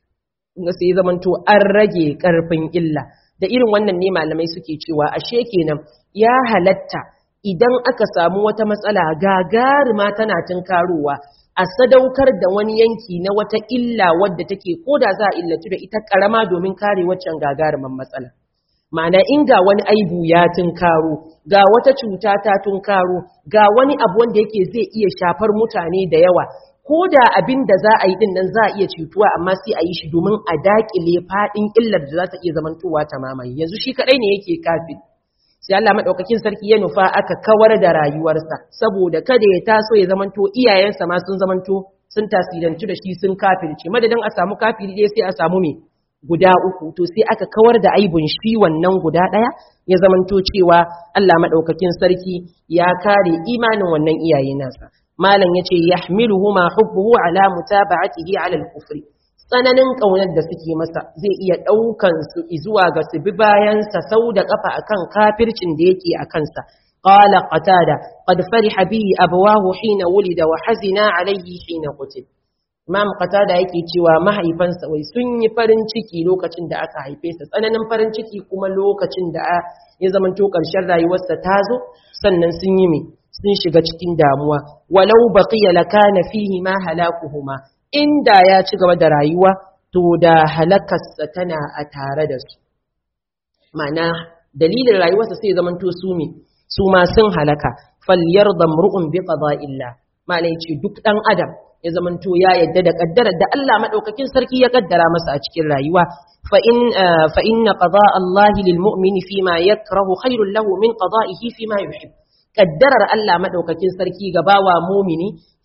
ga sai zamanto an rage ƙarfin illa da irin wannan ne malamai suke cewa ashe kenan ya halatta idan aka samu wata matsala gagarima tana tunkarowa a sadaukar da wani yanki na wata illa wadda take ko da za a illatu da ita karama domin kare waccan gagarumin matsala ma'ana in ga wani aibu ya tunkaro ga wata cuta ta tunkaro ga wani abu wanda yake zai iya shafar mutane da yawa ko da abin da za a yi din nan za a iya cutuwa amma sai a yi shi domin a dakile faɗin illar da za ta iya zamantowa ta mamaye yanzu shi kaɗai ne yake kafin sai Allah madaukakin sarki ya nufa aka kawar da rayuwarsa saboda kada ya taso ya zamanto iyayensa ma sun zamanto sun tasirantu da shi sun kafirce madadin a samu kafiri dai sai a samu me guda uku to sai aka kawar da aibun shi wannan guda daya ya zamanto cewa Allah madaukakin sarki ya kare imanin wannan iyaye nasa malam yace yahmiluhuma hubbuhu ala mutaba'atihi ala al-kufri tsananin ƙaunar da suke masa zai iya ɗaukan su zuwa ga su bi bayansa sau da ƙafa akan kafircin da yake a kansa. Qala qatada qad fariha bihi abawahu hina wulida wa hazina alayhi hina qutil. Imam qatada yake cewa mahaifansa wai sun yi farin ciki lokacin da aka haife sa tsananin farin ciki kuma lokacin da ya zamanto ƙarshen rayuwarsa ta zo sannan sun yi me sun shiga cikin damuwa walau baqiya lakana fihi ma halakuhuma inda ya ci gaba da rayuwa to da halakarsa tana a tare da su ma'ana dalilin rayuwarsa sai zaman to su me su ma sun halaka falyar da mur'un bi qada'illah ma'ana yace duk dan adam ya zaman to ya yadda da kaddarar da Allah madaukakin sarki ya kaddara masa a cikin rayuwa fa in fa inna qada'a Allah lil mu'mini fima yakrahu khairul lahu min qada'ihi fima yuhib kaddarar Allah madaukakin sarki ga bawa mumini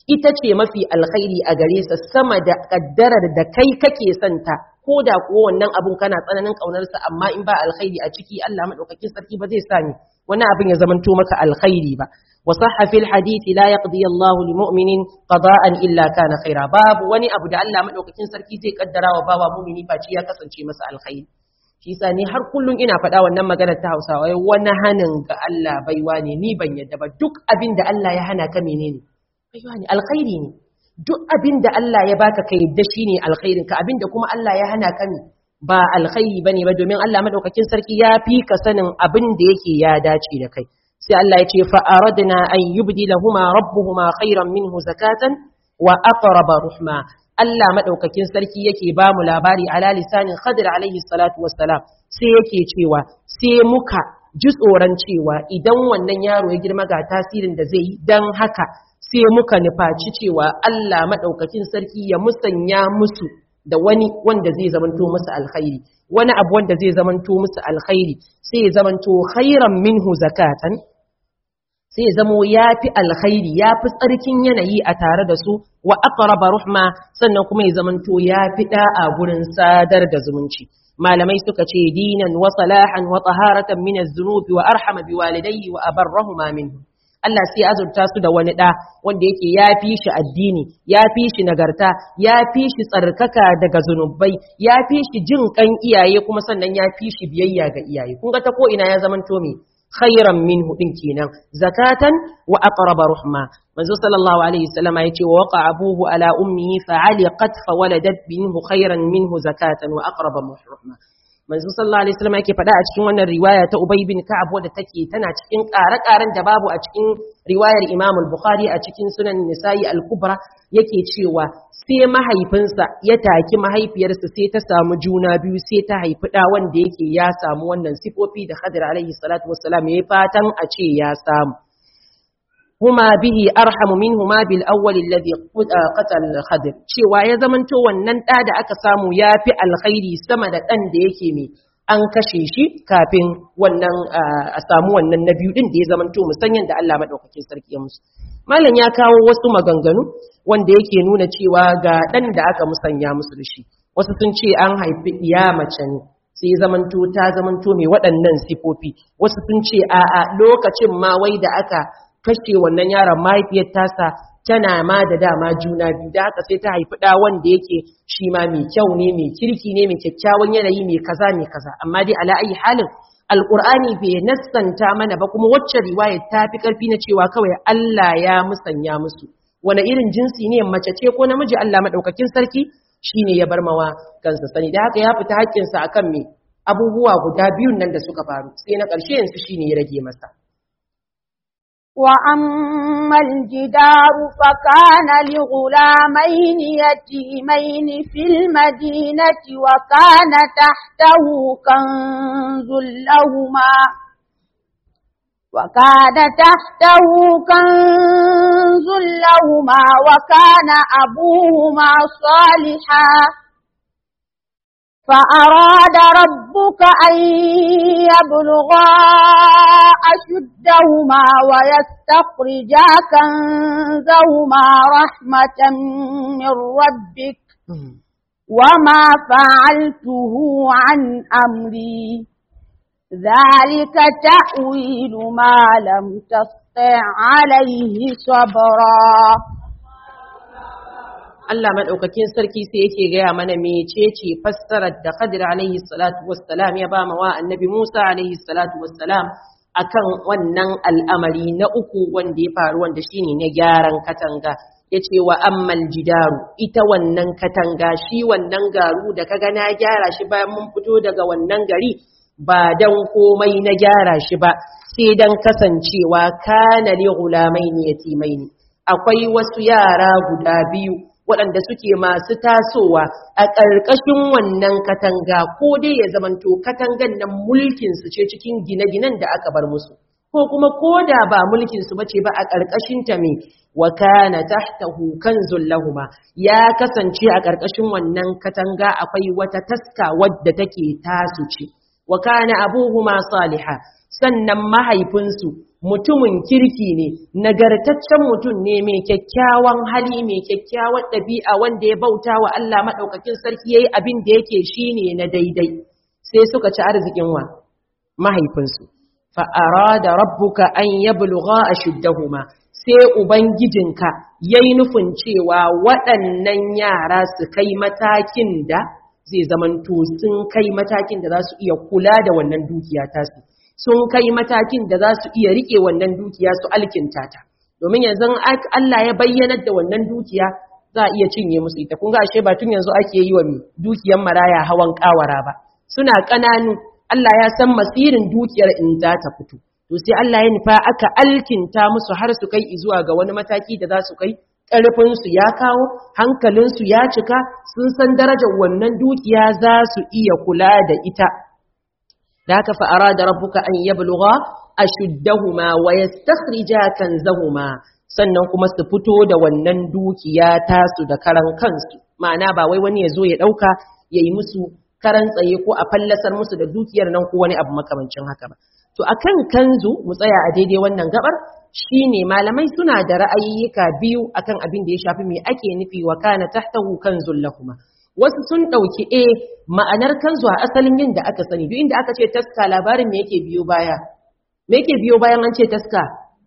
ita ce mafi alkhairi a gare sa sama da kaddarar da kai kake santa ko da ko wannan abun kana tsananin kaunarsa amma in ba alkhairi a ciki Allah madaukakin sarki ba zai sani wani abin ya zamanto maka alkhairi ba وصح في الحديث لا يقضي الله لمؤمن قضاء إلا كان خيرا باب وني أبو دا الله مدوكين سركي زي قدرا وباوا مؤمني فاشي يا kasance masa alkhairi shi yasa ni har kullun ina faɗa wannan maganar ta Hausawa wai wani hanin ga Allah baiwa ne ni ban yadda ba duk abin da Allah ya hana ka menene baiwa ne alkhairi ne duk abin da Allah ya baka ka yadda shine alkhairin ka abin da kuma Allah ya hana ka ne ba alkhairi bane ba domin Allah madaukakin sarki ya fi ka sanin abin da yake ya dace da kai sai Allah ya ce fa aradna an yubdilahuma rabbuhuma khairan minhu zakatan wa aqraba ruhma Allah madaukakin sarki yake ba mu labari ala lisanin Khadir alaihi salatu wassalam sai yake cewa sai muka ji tsoron cewa idan wannan yaro ya girma ga tasirin da zai yi dan haka sai muka nufaci cewa Allah madaukakin sarki ya musanya musu da wani wanda zai zamanto musu alkhairi wani abu wanda zai zamanto musu alkhairi sai ya zamanto khairan minhu zakatan sai zamo ya fi alkhairi ya fi tsarkin yanayi a tare da su wa aqraba ruhma sannan kuma ya zamanto ya fi da'a gurin sadar da zumunci malamai suka ce dinan wa salahan wa taharatan min az-zunubi wa arhama biwalidayhi wa abarrahuma minhu Allah sai azurta su da wani ɗa wanda yake ya fi shi addini, ya fi shi nagarta, ya fi shi tsarkaka daga zunubai, ya fi shi jin kan iyaye kuma sannan ya fi shi biyayya ga iyaye. Kun ga ta ko ina ya zamanto me? khairan minhu din kenan zakatan wa aqraba ruhma manzo sallallahu alaihi wasallam yace wa waqa abuhu ala ummihi fa aliqat fa waladat minhu khairan minhu zakatan wa aqraba ruhma manzo sallallahu alaihi wasallam yake faɗa a cikin wannan riwaya ta Ubay bin Ka'ab wadda take tana cikin ƙare-ƙaren da babu a cikin riwayar Imam al-Bukhari a cikin Sunan Nisa'i al-Kubra yake cewa sai mahaifinsa ya taki mahaifiyarsa sai ta samu juna biyu sai ta haifi ɗa wanda yake ya samu wannan sifofi da Khadir alaihi salatu wassalam yayi fatan a ce ya samu huma bihi arhamu minhuma bil awwal alladhi qatala Khadir cewa ya zamanto wannan ɗa da aka samu yafi alkhairi sama da ɗan da yake mai an kashe shi kafin wannan a samu wannan na biyu din da ya zamanto musanyan da Allah madaukakin sarki ya musu malam ya kawo wasu maganganu wanda yake nuna cewa ga ɗan da aka musanya musu da shi wasu sun ce an haifi iya mace ne sai zamanto ta zamanto mai waɗannan sifofi wasu sun ce a'a lokacin ma wai da aka kashe wannan yaron mahaifiyar tasa tana ma da dama juna biyu da haka sai ta haifi ɗa wanda yake shi ma mai kyau ne mai kirki ne mai kyakkyawan yanayi mai kaza mai kaza amma dai ala ayi halin alqur'ani bai nassanta mana ba kuma wacce riwaya ta fi karfi na cewa kawai Allah ya musanya musu wani irin jinsi ne mace ce ko namiji Allah madaukakin sarki shine ya bar mawa kansa sani da haka ya fita haƙƙinsa akan me abubuwa guda biyun nan da suka faru sai na ƙarshe yanzu shine ya rage masa وأما الجدار فكان لغلامين يتيمين في المدينة وكان تحته كنز لهما وكان تحته كنز لهما وكان أبوهما صالحا فأراد ربك أن يبلغا أشدهما ويستخرجا كنزهما رحمة من ربك وما فعلته عن أمري ذلك تأويل ما لم تسطع عليه صبرا Allah maɗaukakin sarki sai yake gaya mana mecece fassarar da Khadir alaihi salatu wassalam ya ba ma wa annabi Musa alaihi salatu wassalam akan wannan al'amari na uku wanda ya faru wanda shine na gyaran katanga yace wa ammal jidaru ita wannan katanga shi wannan garu da kaga na gyara shi bayan mun fito daga wannan gari ba dan komai na gyara shi ba sai dan kasancewa kana li ghulamaini yatimaini akwai wasu yara guda biyu waɗanda suke masu tasowa a ƙarƙashin wannan katanga ko dai ya zamanto katangan nan mulkinsu ce cikin gine-ginen da aka bar musu ko kuma ko da ba mulkinsu bace ba a ƙarƙashin ta me wa kana tahtahu kanzul lahuma ya kasance a ƙarƙashin wannan katanga akwai wata taska wadda take tasu ce wa kana abuhuma salihah sannan mahaifinsu mutumin kirki ne nagartaccen mutum ne mai kyakkyawan hali mai kyakkyawan ɗabi'a wanda ya bauta wa Allah maɗaukakin sarki yayi abin da yake shine na daidai sai suka ci arzikin wa mahaifinsu fa arada rabbuka an yablugha ashuddahuma sai ubangijinka yayi nufin cewa waɗannan yara su kai matakin da zai zamanto sun kai matakin da za su iya kula da wannan dukiya tasu sun kai matakin da za su iya rike wannan dukiya su alkinta ta domin yanzu Allah ya bayyanar da wannan dukiya za a iya cinye musu ita kun ga ashe ba tun yanzu ake yi wa dukiyar maraya hawan kawara ba suna ƙananu Allah ya san masirin dukiyar in za ta fito to sai Allah ya nufa aka alkinta musu har su kai zuwa ga wani mataki da za su kai ƙarfinsu ya kawo hankalinsu ya cika sun san darajar wannan dukiya za su iya kula da ita da haka fa'ara da rabbuka an yabluga ashuddahuma wa yastakhrija kanzahuma sannan kuma su fito da wannan dukiya tasu da karan kansu ma'ana ba wai wani ya zo ya dauka yayi musu karan tsaye ko a fallasar musu da dukiyar nan ko wani abu makamancin haka ba to akan kanzu mu tsaya a daidai wannan gabar shine malamai suna da ra'ayyuka biyu akan abin da ya shafi me ake nufi wa kana tahtahu kanzul lahuma wasu sun ɗauki e ma'anar kanzu a asalin yin da aka sani duk inda aka ce taska labarin me yake biyo baya me yake biyo bayan an ce taska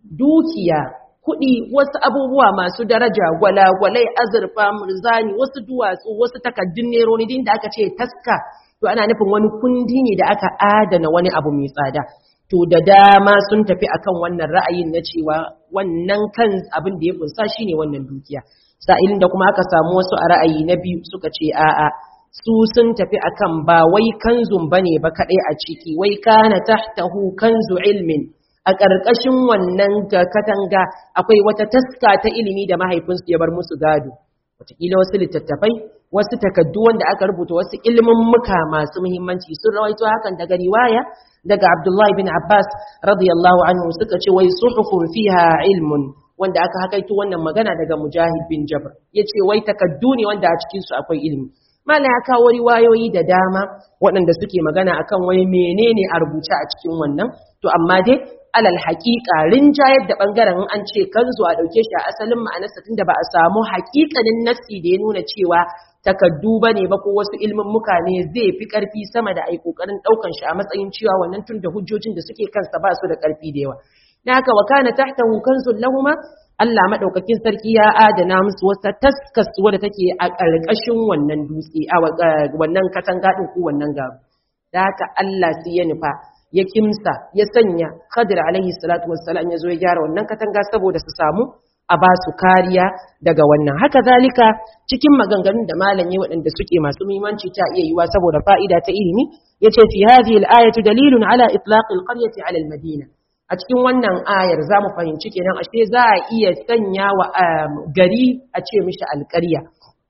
dukiya kuɗi wasu abubuwa masu daraja gwalagwalai azurfa murzani wasu duwatsu wasu takaddun neroni din da aka ce taska to ana nufin wani kundi ne da aka adana wani abu mai tsada to da dama sun tafi akan wannan ra'ayin na cewa wannan kan abin da ya kunsa shine wannan dukiya sa'ilin da kuma aka samu wasu a ra'ayi na biyu suka ce a'a su sun tafi akan ba wai kanzun bane ba kaɗai a ciki wai kana tahtahu kanzu ilmin a ƙarƙashin wannan katanga akwai wata taska ta ilimi da mahaifinsu ya bar musu gado wataƙila wasu littattafai wasu takaddu wanda aka rubuta wasu ilimin muka masu muhimmanci sun rawaito hakan daga riwaya daga Abdullahi bin Abbas radiyallahu anhu suka ce wai suhufun fiha ilmun wanda aka hakaito wannan magana daga Mujahid bin Jabr yace wai takaddu ne wanda a cikin su akwai ilimi Malam ya kawo riwayoyi da dama waɗanda suke magana akan wai menene a rubuce a cikin wannan to amma dai alal haƙiƙa rinjayar da ɓangaren an ce kan zuwa ɗauke shi a asalin ma'anarsa tunda ba a samu haƙiƙanin nassi da ya nuna cewa takaddu ba ne ba ko wasu ilmin muka ne zai fi ƙarfi sama da ai ƙoƙarin ɗaukan shi a matsayin cewa wannan tun da hujjojin da suke kansa ba su da ƙarfi da yawa na haka wa kana tahtahu kanzun lahuma Allah madaukakin sarki ya adana musu wata taskas wadda take a ƙarƙashin wannan dutse a wannan katanga din ko wannan garu da haka Allah sai ya nufa ya kimsa ya sanya Khadir alaihi salatu wassalam ya zo ya gyara wannan katanga saboda su samu a ba su kariya daga wannan haka zalika cikin maganganun da malami waɗanda suke masu muhimmanci ta iya yiwa saboda fa'ida ta ilimi yace fi hadhihi al-ayatu dalilun ala itlaq al-qaryati ala al-madina a cikin wannan ayar za mu fahimci kenan ashe za a iya sanya wa gari a ce mishi alƙarya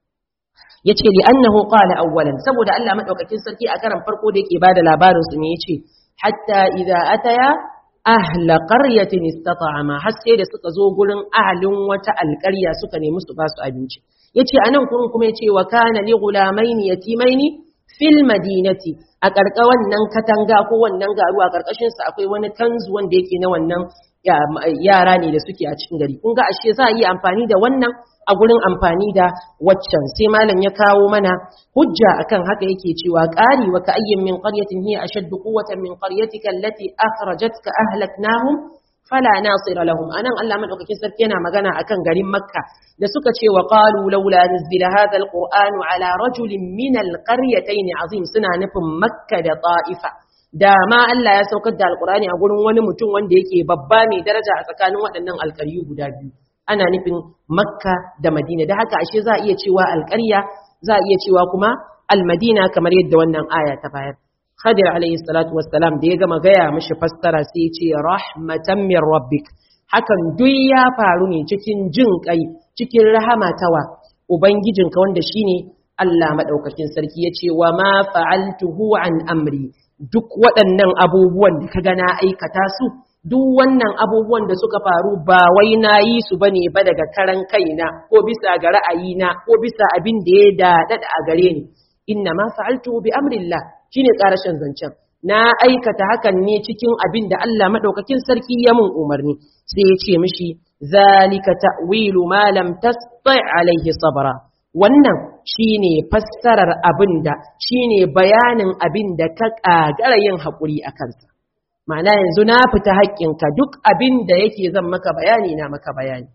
yace li annahu qala awwalan saboda Allah madaukakin sarki a karan farko da yake bada labarin su ne yace hatta idza ataya ahla qaryatin istata'ama har sai da suka zo gurin ahalin wata alƙarya suka nemi su ba su abinci yace anan kurun kuma yace wa kana li ghulamaini yatimaini fil madinati a karka wannan katanga ko wannan garu a karkashin sa akwai wani kanzu wanda yake na wannan yara ne da suke a cikin gari kun ga ashe za a yi amfani da wannan a gurin amfani da waccan sai malam ya kawo mana hujja akan haka yake cewa qari wa ka ayyin min qaryatin hiya ashaddu quwwatan min qaryatika allati akhrajatka ahlaknahum fala nasira lahum anan Allah madaukakin sarki yana magana akan garin Makka da suka ce wa qalu laula nuzila hadha alqur'anu ala rajulin min alqaryatayn azim suna nufin Makka da Ta'ifa da ma Allah ya saukar da alqur'ani a gurin wani mutum wanda yake babba mai daraja a tsakanin waɗannan alƙaryu guda biyu ana nufin Makka da Madina da haka ashe za a iya cewa alƙarya za a iya cewa kuma almadina kamar yadda wannan aya ta bayar Khadir alayhi salatu wassalam da ya gama gaya mishi fassara sai ya ce rahmatan min rabbik hakan duk ya faru ne cikin jin kai cikin rahama tawa ubangijinka wanda shine Allah madaukakin sarki ya ce wa ma fa'altuhu an amri duk waɗannan abubuwan da kaga na aikata su duk wannan abubuwan da suka faru ba wai na yi su bane ba daga karan kaina ko bisa ga ra'ayina ko bisa abin da ya daɗaɗa a gare ni inna ma fa'altu bi amrillah shine karashin zancen na aikata hakan ne cikin abin da Allah madaukakin sarki ya mun umarni sai ya ce mishi zalika ta'wilu ma lam tasti' alaihi sabra wannan shine fassarar abinda shine bayanin abinda ka kagara yin hakuri a kansa ma'ana yanzu na fita haƙƙinka duk abinda yake zan maka bayani na maka bayani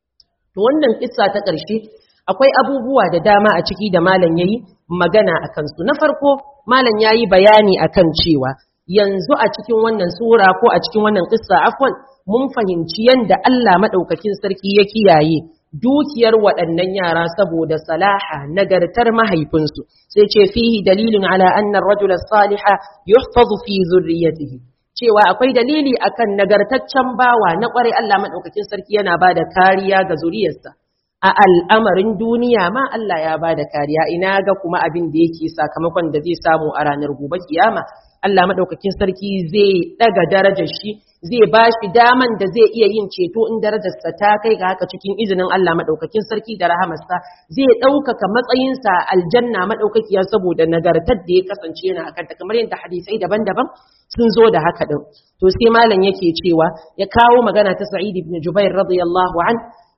to wannan kissa ta ƙarshe akwai abubuwa da dama a ciki da malam yayi magana a kansu na farko malam yayi bayani akan cewa yanzu a cikin wannan sura ko a cikin wannan kissa afwan mun fahimci yanda Allah madaukakin sarki ya kiyaye dukiyar waɗannan yara saboda salaha nagartar mahaifinsu sai ce fihi dalilin ala anna ar-rajula as-saliha yuhfazu fi zurriyyatihi cewa akwai dalili akan nagartaccen bawa na kwarai Allah madaukakin sarki yana bada kariya ga zuriyarsa a al'amarin duniya ma Allah ya bada kariya ina ga kuma abin da yake sakamakon da zai samu a ranar gobe kiyama Allah madaukakin sarki zai daga darajar shi zai ba shi daman da zai iya yin ceto in darajarsa ta kai ga haka cikin izinin Allah madaukakin sarki da rahamarsa zai ɗaukaka matsayinsa aljanna madaukakiya saboda nagartar da ya kasance yana akan ta kamar yadda hadisai daban-daban sun zo da haka din to sai malam yake cewa ya kawo magana ta Sa'id ibn Jubair radiyallahu an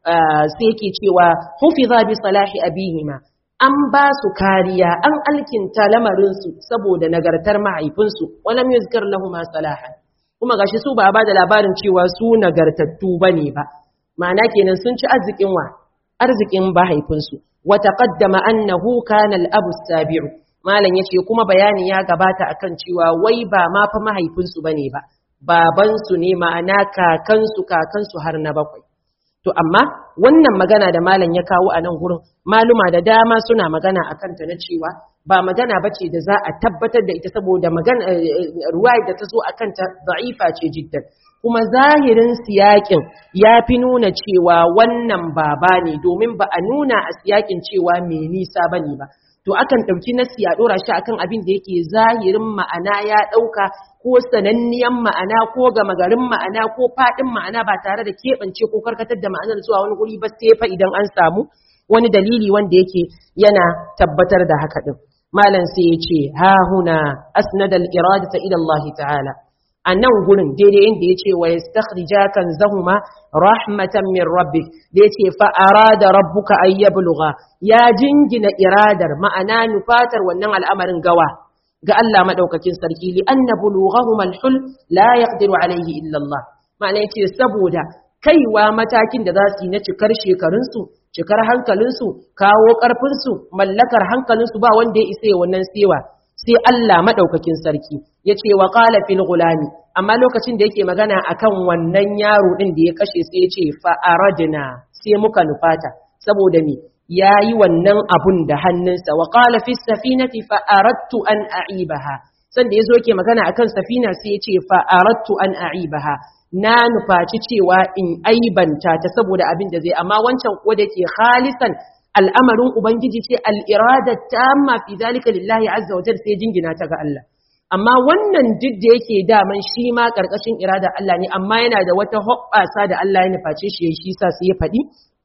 sai yake cewa hufiza bi salahi abihima an ba su kariya an alkinta lamarinsu saboda nagartar mahaifinsu walam yuzkar lahu ma salahan kuma gashi su ba ba da labarin cewa su nagartattu bane ba ma'ana kenan sun ci arzikin wa arzikin mahaifinsu wa taqaddama annahu kana al-abu sabiu malam yace kuma bayani ya gabata akan cewa wai ba ma fa mahaifinsu bane ba babansu ne ma'ana kakansu kakansu har na bakwai To amma wannan magana da malam ya kawo a nan gurin maluma da dama suna magana a kanta na cewa ba magana bace da za a tabbatar da ita saboda magana ruwaya da ta zo a kanta da'ifa ce jiddan kuma zahirin siyakin ya fi nuna cewa wannan baba ne domin ba a nuna a siyakin cewa mai nisa bane ba to akan ɗauki nasi a ɗora shi akan abin da yake zahirin ma'ana ya ɗauka ko sananniyan ma'ana ko gama garin ma'ana ko faɗin ma'ana ba tare da keɓance ko karkatar da ma'anar zuwa wani guri ba sai fa idan an samu wani dalili wanda yake yana tabbatar da haka ɗin malam sai ya ce ha huna asnadal iradata ila Allah ta'ala a nan gurin daidai inda ya ce wa yastakhrija kan zahuma rahmatan min rabbik da ya ce fa arada rabbuka ay yablugha ya jingina iradar ma'ana nufatar wannan al'amarin gawa ga Allah madaukakin sarki li anna bulughahum al-hul la yaqdiru alayhi illa Allah ma'ana yace saboda kaiwa matakin da za su yi na cikar shekarunsu cikar hankalinsu kawo ƙarfinsu mallakar hankalinsu ba wanda ya isa wannan sewa sai Allah madaukakin sarki yace wa qala fil gulami amma lokacin da yake magana akan wannan yaro din da ya kashe sai yace fa aradna sai muka nufata saboda me yayi wannan abun da hannunsa wa qala fis safinati fa aradtu an a'ibaha sanda yazo yake magana akan safina sai yace fa aradtu an a'ibaha na nufaci cewa in aibanta ta saboda abin da zai amma wancan ko da ke khalisan al'amarin ubangiji ce al'irada tamma fi zalika lillahi azza wa jalla sai jingina ta ga Allah amma wannan duk da yake daman shi ma karkashin irada Allah ne amma yana da wata hoɓɓasa da Allah ya nuface shi shi sa sai ya faɗi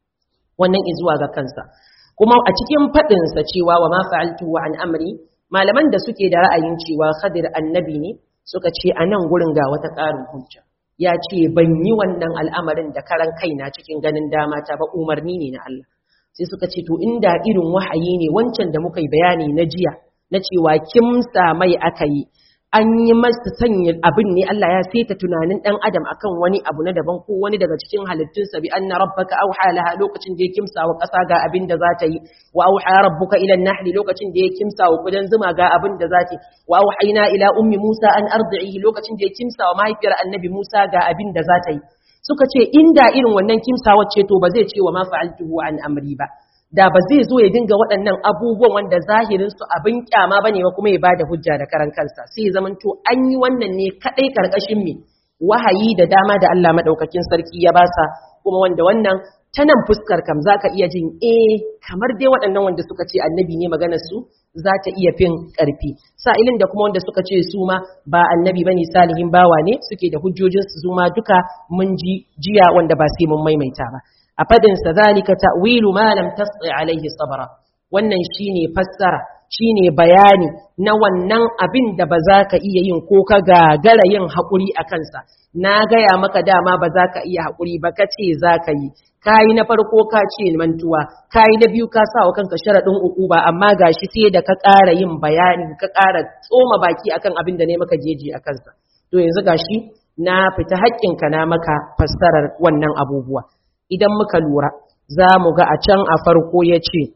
wannan izuwa ga kansa kuma a cikin faɗinsa cewa wa ma fa'altu wa an amri malaman da suke da ra'ayin cewa khadir annabi ne suka ce a nan gurin ga wata ƙarin hujja ya ce ban yi wannan al'amarin da karan kaina cikin ganin dama ta ba umarni ne na Allah sai suka ce to inda irin wahayi ne wancan da muka yi bayani na jiya na cewa kimsa mai aka yi an yi masa sanya abin ne Allah ya saita tunanin dan adam akan wani abu na daban ko wani daga cikin halittunsa bi anna rabbaka auha laha lokacin da ya kimsa wa ƙasa ga abin da za ta yi wa auha rabbuka ila an lokacin da ya kimsa wa kudan zuma ga abin da za ta yi wa auhayna ila ummi Musa an ardihi lokacin da ya kimsa wa mahaifiyar annabi Musa ga abin da za ta yi suka ce inda irin wannan kimsa wacce to ba zai ce wa ma fa'altuhu an amri ba da ba zai zo ya dinga waɗannan abubuwan wanda zahirinsu abin kyama ba ne ba kuma ya ba da hujja da karan kansa sai ya zamanto an yi wannan ne kaɗai ƙarƙashin me wahayi da dama da Allah maɗaukakin sarki ya basa kuma wanda wannan ta nan fuskar kam za ka iya jin eh kamar dai waɗannan wanda suka ce annabi ne maganar su za ta iya fin ƙarfi sa'ilin da kuma wanda suka ce su ma ba annabi bane salihin bawa ne suke da hujjojin su ma duka mun ji jiya wanda ba sai mun maimaita ba a fadin sa zalika ta'wilu ma lam tas'i alaihi sabra wannan shine fassara shine bayani na wannan abin da ba za ka iya yin ko ka gagara yin haƙuri a kansa na gaya maka dama ba za ka iya haƙuri ba ka ce za ka yi kayi na farko ka ce mantuwa kayi na biyu ka sa wa kanka sharaɗin uku ba amma gashi sai da ka ƙara yin bayani ka ƙara tsoma baki akan abin da ne maka jeji a kansa to yanzu gashi na fita haƙƙinka na maka fassarar wannan abubuwa idan muka lura za mu ga a can a farko ya ce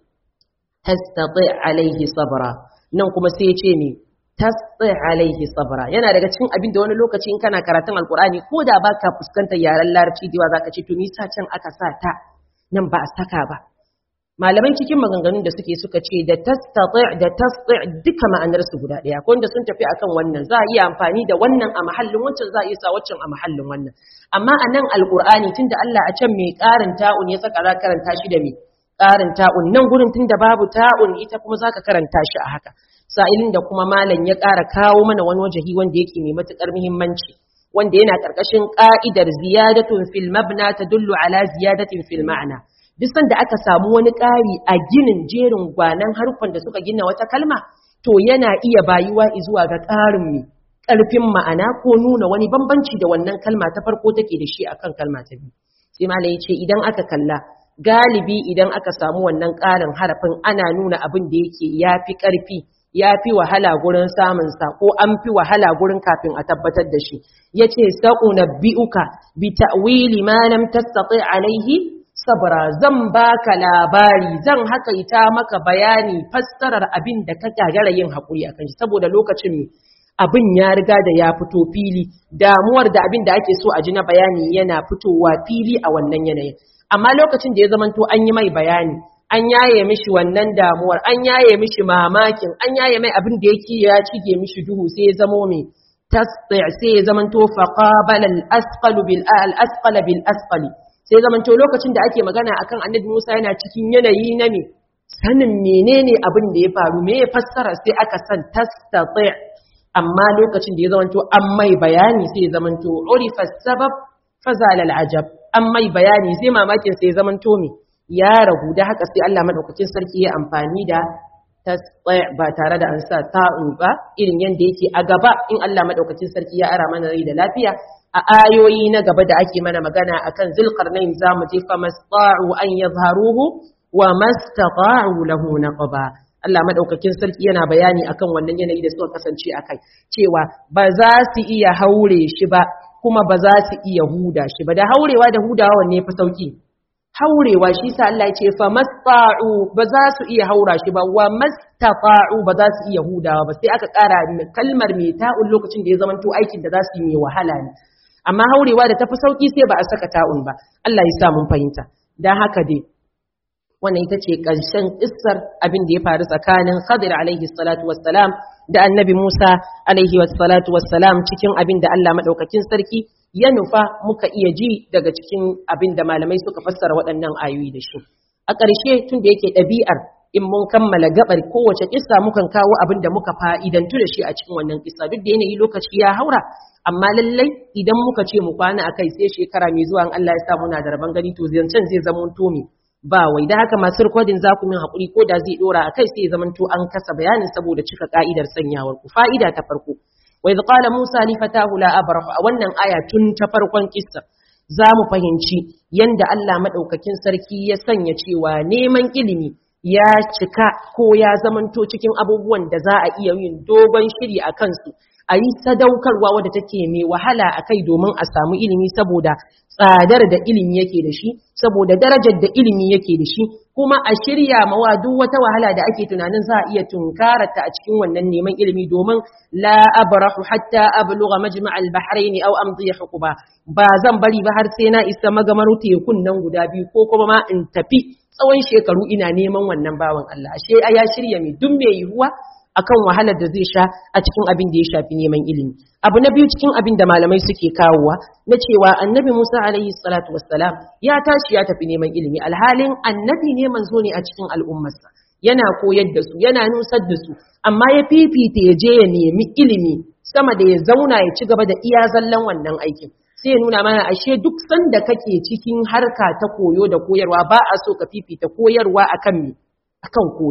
tastati alaihi sabra nan kuma sai ya ce ne tastati alaihi sabra yana daga cikin abin da wani lokaci in kana karatun alkur'ani ko da baka fuskantar yaren larabci da zaka ce to me yasa can aka sa ta nan ba a saka ba malamai cikin maganganun da suke suka ce da tastati da tasti duka ma'anar su guda daya ko wanda sun tafi akan wannan za a iya amfani da wannan a mahallin wancan za a iya sa waccan a mahallin wannan amma a nan alkur'ani tunda Allah a can mai karin ta'un ya saka za karanta shi da me karin ta'un nan gurin tunda babu ta'un ita kuma zaka karanta shi a haka sa'ilin da kuma malam ya ƙara kawo mana wani wajahi wanda yake mai matukar muhimmanci wanda yana karkashin ka'idar ziyadatun fil mabna tadullu ala ziyadatin fil ma'na duk sanda aka samu wani ƙari a ginin jerin gwanan harfan da suka gina wata kalma to yana iya bayuwa zuwa ga ƙarin mai ƙarfin ma'ana ko nuna wani bambanci da wannan kalma ta farko take da shi akan kalma ta biyu sai malam ya ce idan aka kalla galibi idan aka samu wannan ƙarin harafin ana nuna abin da yake ya fi ƙarfi ya fi wahala gurin samunsa ko an fi wahala gurin kafin a tabbatar da shi ya ce sa'unabbi'uka bi ta'wili ma lam tastati alaihi sabra zan baka labari zan hakaita maka bayani fassarar abin da ka gagara yin haƙuri akan shi saboda lokacin ne abin ya riga da ya fito fili damuwar da abin da ake so a ji na bayani yana fitowa fili a wannan yanayin amma lokacin da ya zamanto an yi mai bayani an yaye mishi wannan damuwar an yaye mishi mamakin an yaye mai abin da yake ya cige mishi duhu sai ya zamo mai tasdi sai ya zamanto faqabala al-asqalu bil al-asqala bil asqali sai zamanto lokacin da ake magana akan annabi Musa yana cikin yanayi na me sanin menene abin da ya faru me ya fassara sai aka san tastati amma lokacin da ya zamanto an mai bayani sai ya zamanto urifa sabab fazala al-ajab an mai bayani sai mamakin sai ya zamanto me ya ragu da haka sai Allah madaukakin sarki ya amfani da tasdi ba tare da an sa ta'u ba irin yanda yake a gaba in Allah madaukakin sarki ya ara mana rai da lafiya a ayoyi na gaba da ake mana magana akan zulqarnain zamu je fa masta'u an yadhharuhu wa mastata'u lahu naqba Allah madaukakin sarki yana bayani akan wannan yanayi da suka kasance akai cewa ba za su iya haure shi ba kuma ba za su iya huda shi ba da haurewa da hudawa wanne fa sauki haurewa shi sa Allah ya ce fa masta'u ba za su iya haura shi ba wa mastata'u ba za su iya hudawa ba sai aka ƙara kalmar mai ta'un lokacin da ya zamanto aikin da za su yi mai wahala ne amma haurewa da tafi sauki sai ba a saka ta'un ba Allah ya sa mun fahimta dan haka dai wannan ita ce ƙarshen kissar abin da ya faru tsakanin Khadir alaihi salatu wassalam da Annabi Musa alaihi salatu wassalam cikin abin da Allah madaukakin sarki ya nufa muka iya ji daga cikin abin da malamai suka fassara waɗannan ayoyi da shi a ƙarshe tun da yake ɗabi'ar in mun kammala gabar kowace kissa mukan kawo abin da muka fa'idantu da shi a cikin wannan kissa duk da yanayi lokaci ya haura amma lallai idan muka ce mu kwana akai sai shekara mai zuwa in Allah ya sa muna da rabon gani to zancen zai zama to me ba wai da haka masu rikodin za ku min haƙuri ko da zai ɗora a kai sai ya zama to an kasa bayanin saboda cika ka'idar sanyawar ku fa'ida ta farko wa idh qala musa li fatahu la abrahu a wannan aya tun ta farkon kissa za mu fahimci yanda Allah madaukakin sarki ya sanya cewa neman ilimi ya cika ko ya zamanto cikin abubuwan da za a iya yin dogon shiri a kansu a yi sadaukarwa wadda take mai wahala a kai domin a samu ilimi saboda tsadar da ilimi yake da shi saboda darajar da ilimi yake da shi kuma a shirya mawa duk wata wahala da ake tunanin za a iya tunkarata a cikin wannan neman ilimi domin la abrahu hatta ablugha majma' al-bahrain aw amdi hukuba ba zan bari ba har sai na isa magamar tekun nan guda biyu ko kuma ma in tafi tsawon shekaru ina neman wannan bawan Allah ashe ya shirya mai duk mai yiwuwa akan wahalar da zai sha a cikin abin da ya shafi neman ilimi abu na biyu cikin abin da malamai suke kawowa na cewa annabi Musa alaihi salatu wassalam ya tashi ya tafi neman ilimi alhalin annabi ne manzo ne a cikin al'ummarsa yana koyar da su yana nusar da su amma ya fifita ya je ya nemi ilimi sama da ya zauna ya ci gaba da iya zallan wannan aikin sai ya nuna mana ashe duk sanda kake cikin harka ta koyo da koyarwa ba a so ka fifita koyarwa akan me akan koyo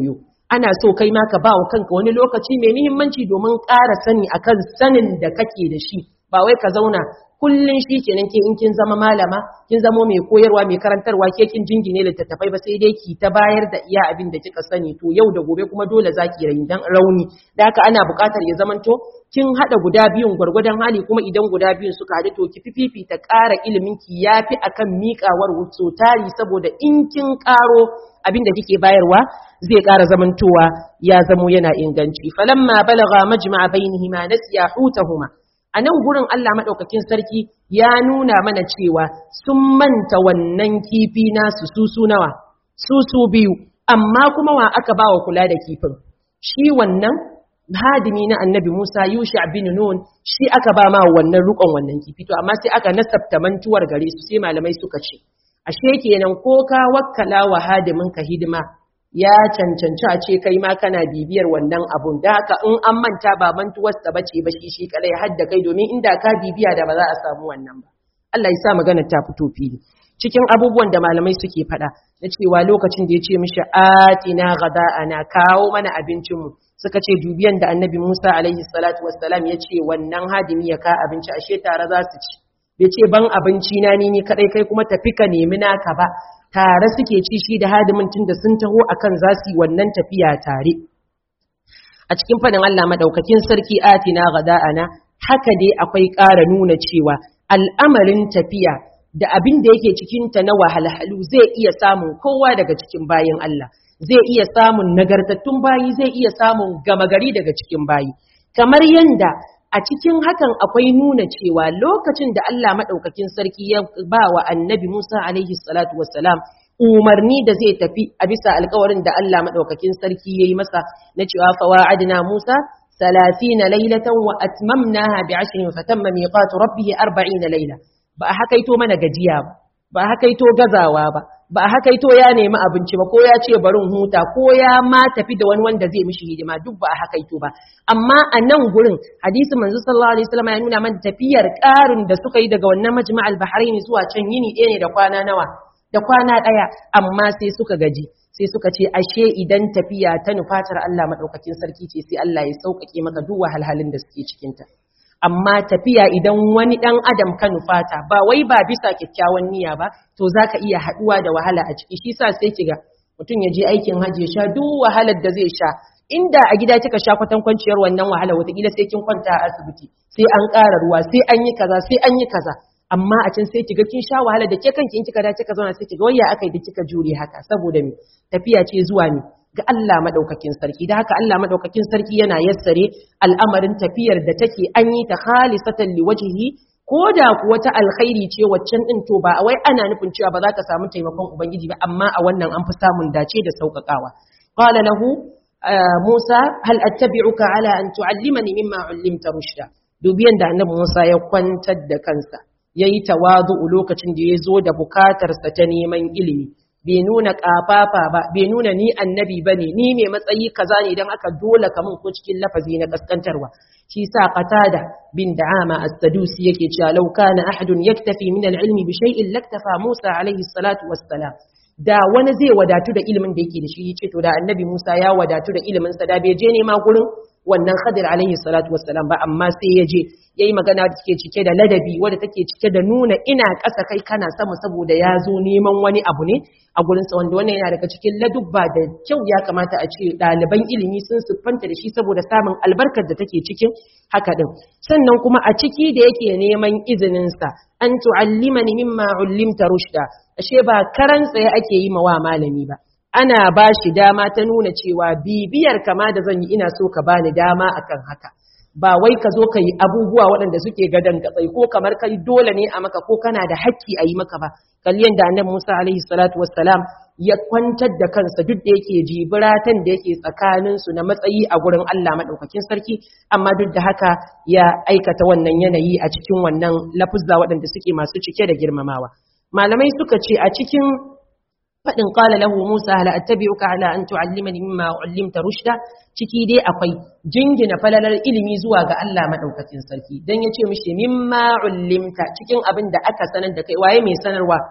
ana so kai ma ka ba wa kanka wani lokaci mai muhimmanci domin ƙara sani akan sanin da kake da shi ba wai ka zauna kullun shi kenan ke in kin zama malama kin zamo mai koyarwa mai karantarwa ke kin jingine littattafai ba sai dai ki ta bayar da iya abin da kika sani to yau da gobe kuma dole zaki dan rauni da haka ana buƙatar ya zamanto kin hada guda biyun gwargwadon hali kuma idan guda biyun suka haɗu to ki fififi ta ƙara ilimin ki yafi akan miƙawar wuto tari saboda in kin ƙaro abin da kike bayarwa zai ƙara zamantowa ya zamo yana inganci falamma balagha majma'a bainihima nasiya hutahuma a nan gurin Allah maɗaukakin sarki ya nuna mana cewa sun manta wannan kifi nasu susu nawa susu biyu amma kuma wa aka ba wa kula da kifin shi wannan hadimi na annabi Musa Yusha bin Nun shi aka ba ma wannan rukon wannan kifi to amma sai aka nasabta mantuwar gare su sai malamai suka ce ashe kenan ko ka wakkala wa hadimin ka hidima ya cancanci a ce kai ma kana bibiyar wannan abun da haka in an manta ba mantuwarsa ba ce ba shi shi kadai har da kai domin inda ka bibiya da ba za a samu wannan ba Allah ya sa magana ta fito fili cikin abubuwan da malamai suke faɗa na cewa lokacin da ya ce mishi atina ana kawo mana abincinmu suka ce dubiyan da annabi Musa alaihi salatu wassalam ya ce wannan hadimi ya ka abinci ashe tare za su ci bai ce ban abinci na ni ni kadai kai kuma tafi ka nemi naka ba tare suke ci shi da hadimin tun da sun taho akan za su yi wannan tafiya tare a cikin fadin Allah madaukakin sarki atina gada'ana haka dai akwai ƙara nuna cewa al'amarin tafiya da abin da yake cikinta na wahalhalu zai iya samun kowa daga cikin bayin Allah zai iya samun nagartattun bayi zai iya samun gama gari daga cikin bayi kamar yanda a cikin hakan akwai nuna cewa lokacin da Allah maɗaukakin sarki ya ba wa annabi Musa alaihi salatu wassalam umarni da zai tafi a bisa alkawarin da Allah maɗaukakin sarki ya yi masa na cewa fawa'adna Musa ثلاثين ليلة وأتممناها بعشر فتم ميقات ربه أربعين ليلة ba a hakaito mana gajiya ba ba a hakaito gazawa ba ba a hakaito ya nemi abinci ba ko ya ce barin huta ko ya ma tafi da wani wanda zai mishi hidima duk ba a hakaito ba amma a nan gurin hadisi manzo sallallahu alaihi wasallam ya nuna mana tafiyar ƙarin da suka yi daga wannan majma'al bahrain zuwa can yini ɗaya ne da kwana nawa da kwana ɗaya amma sai suka gaji sai suka ce ashe idan tafiya ta nufatar Allah madaukakin sarki ce sai Allah ya sauƙaƙe maka duk wahalhalun da suke cikinta amma tafiya idan wani ɗan adam ka nufata ba wai ba bisa kyakkyawan niyya ba to za ka iya haɗuwa da wahala a ciki shi sa sai kiga mutum ya je aikin hajji ya sha duk wahalar da zai sha inda a gida kika sha kwatan kwanciyar wannan wahala wataƙila sai kin kwanta a asibiti sai an ƙara ruwa sai an yi kaza sai an yi kaza amma a can sai kiga kin sha wahala da ke kanki in kika dace ka zauna sai kiga wayya akai da kika jure haka saboda me tafiya ce zuwa ne ga Allah madaukakin sarki da haka Allah madaukakin sarki yana yassare al'amarin tafiyar da take an yi ta khalisatan liwajhihi ko da kuwa ta alkhairi ce waccan din to ba wai ana nufin cewa ba za ka samu taimakon ubangiji ba amma a wannan an fi samun dace da sauƙaƙawa qala lahu Musa hal attabi'uka ala an tu'allimani mimma 'allimta rushda dubiyan da annabi Musa ya kwantar da kansa yayi tawazu lokacin da ya zo da bukatarsa ta neman ilimi bai nuna kafafa ba bai nuna ni annabi bane ni mai matsayi kaza ne dan aka dole ka mun ko cikin lafazi na kaskantarwa shi sa qatada bin da'ama as-sadusi yake cewa law kana ahadun yaktafi min al-ilmi bi shay'in laktafa Musa alayhi salatu wassalam da wani zai wadatu da ilimin da yake da shi yace to da annabi Musa ya wadatu da ilimin sa da bai je nema gurin wannan Khadir alaihi salatu wassalam ba amma sai ya je yayi magana da take cike da ladabi wadda take cike da nuna ina ƙasa kai kana sama saboda ya zo neman wani abu ne a gurin sa wanda wannan yana daga cikin ladubba da kyau ya kamata a ce ɗaliban ilimi sun siffanta da shi saboda samun albarkar da take cikin haka din sannan kuma a ciki da yake neman izinin sa an tu'allimani mimma ullimta rushda ashe ba karan tsaye ake yi ma wa malami ba ana ba shi dama ta nuna cewa bibiyar kama da zan yi ina so ka bani dama akan haka ba wai ka zo ka yi abubuwa waɗanda suke gadon gatsai ko kamar kai dole ne a maka ko kana da hakki a yi maka ba kalliyan da annabi Musa alaihi salatu wassalam ya kwantar da kansa duk da yake jibiratan da yake tsakanin su na matsayi a gurin Allah madaukakin sarki amma duk da haka ya aikata wannan yanayi a cikin wannan lafuzza waɗanda suke masu cike da girmamawa malamai suka ce a cikin faɗin ƙala lahu Musa hal attabi'uka ala an tu'allimani mimma ullimta rushda ciki dai akwai jingina falalar ilimi zuwa ga Allah madaukakin sarki dan yace mishi mimma ullimta cikin abin da aka sanar da kai waye mai sanarwa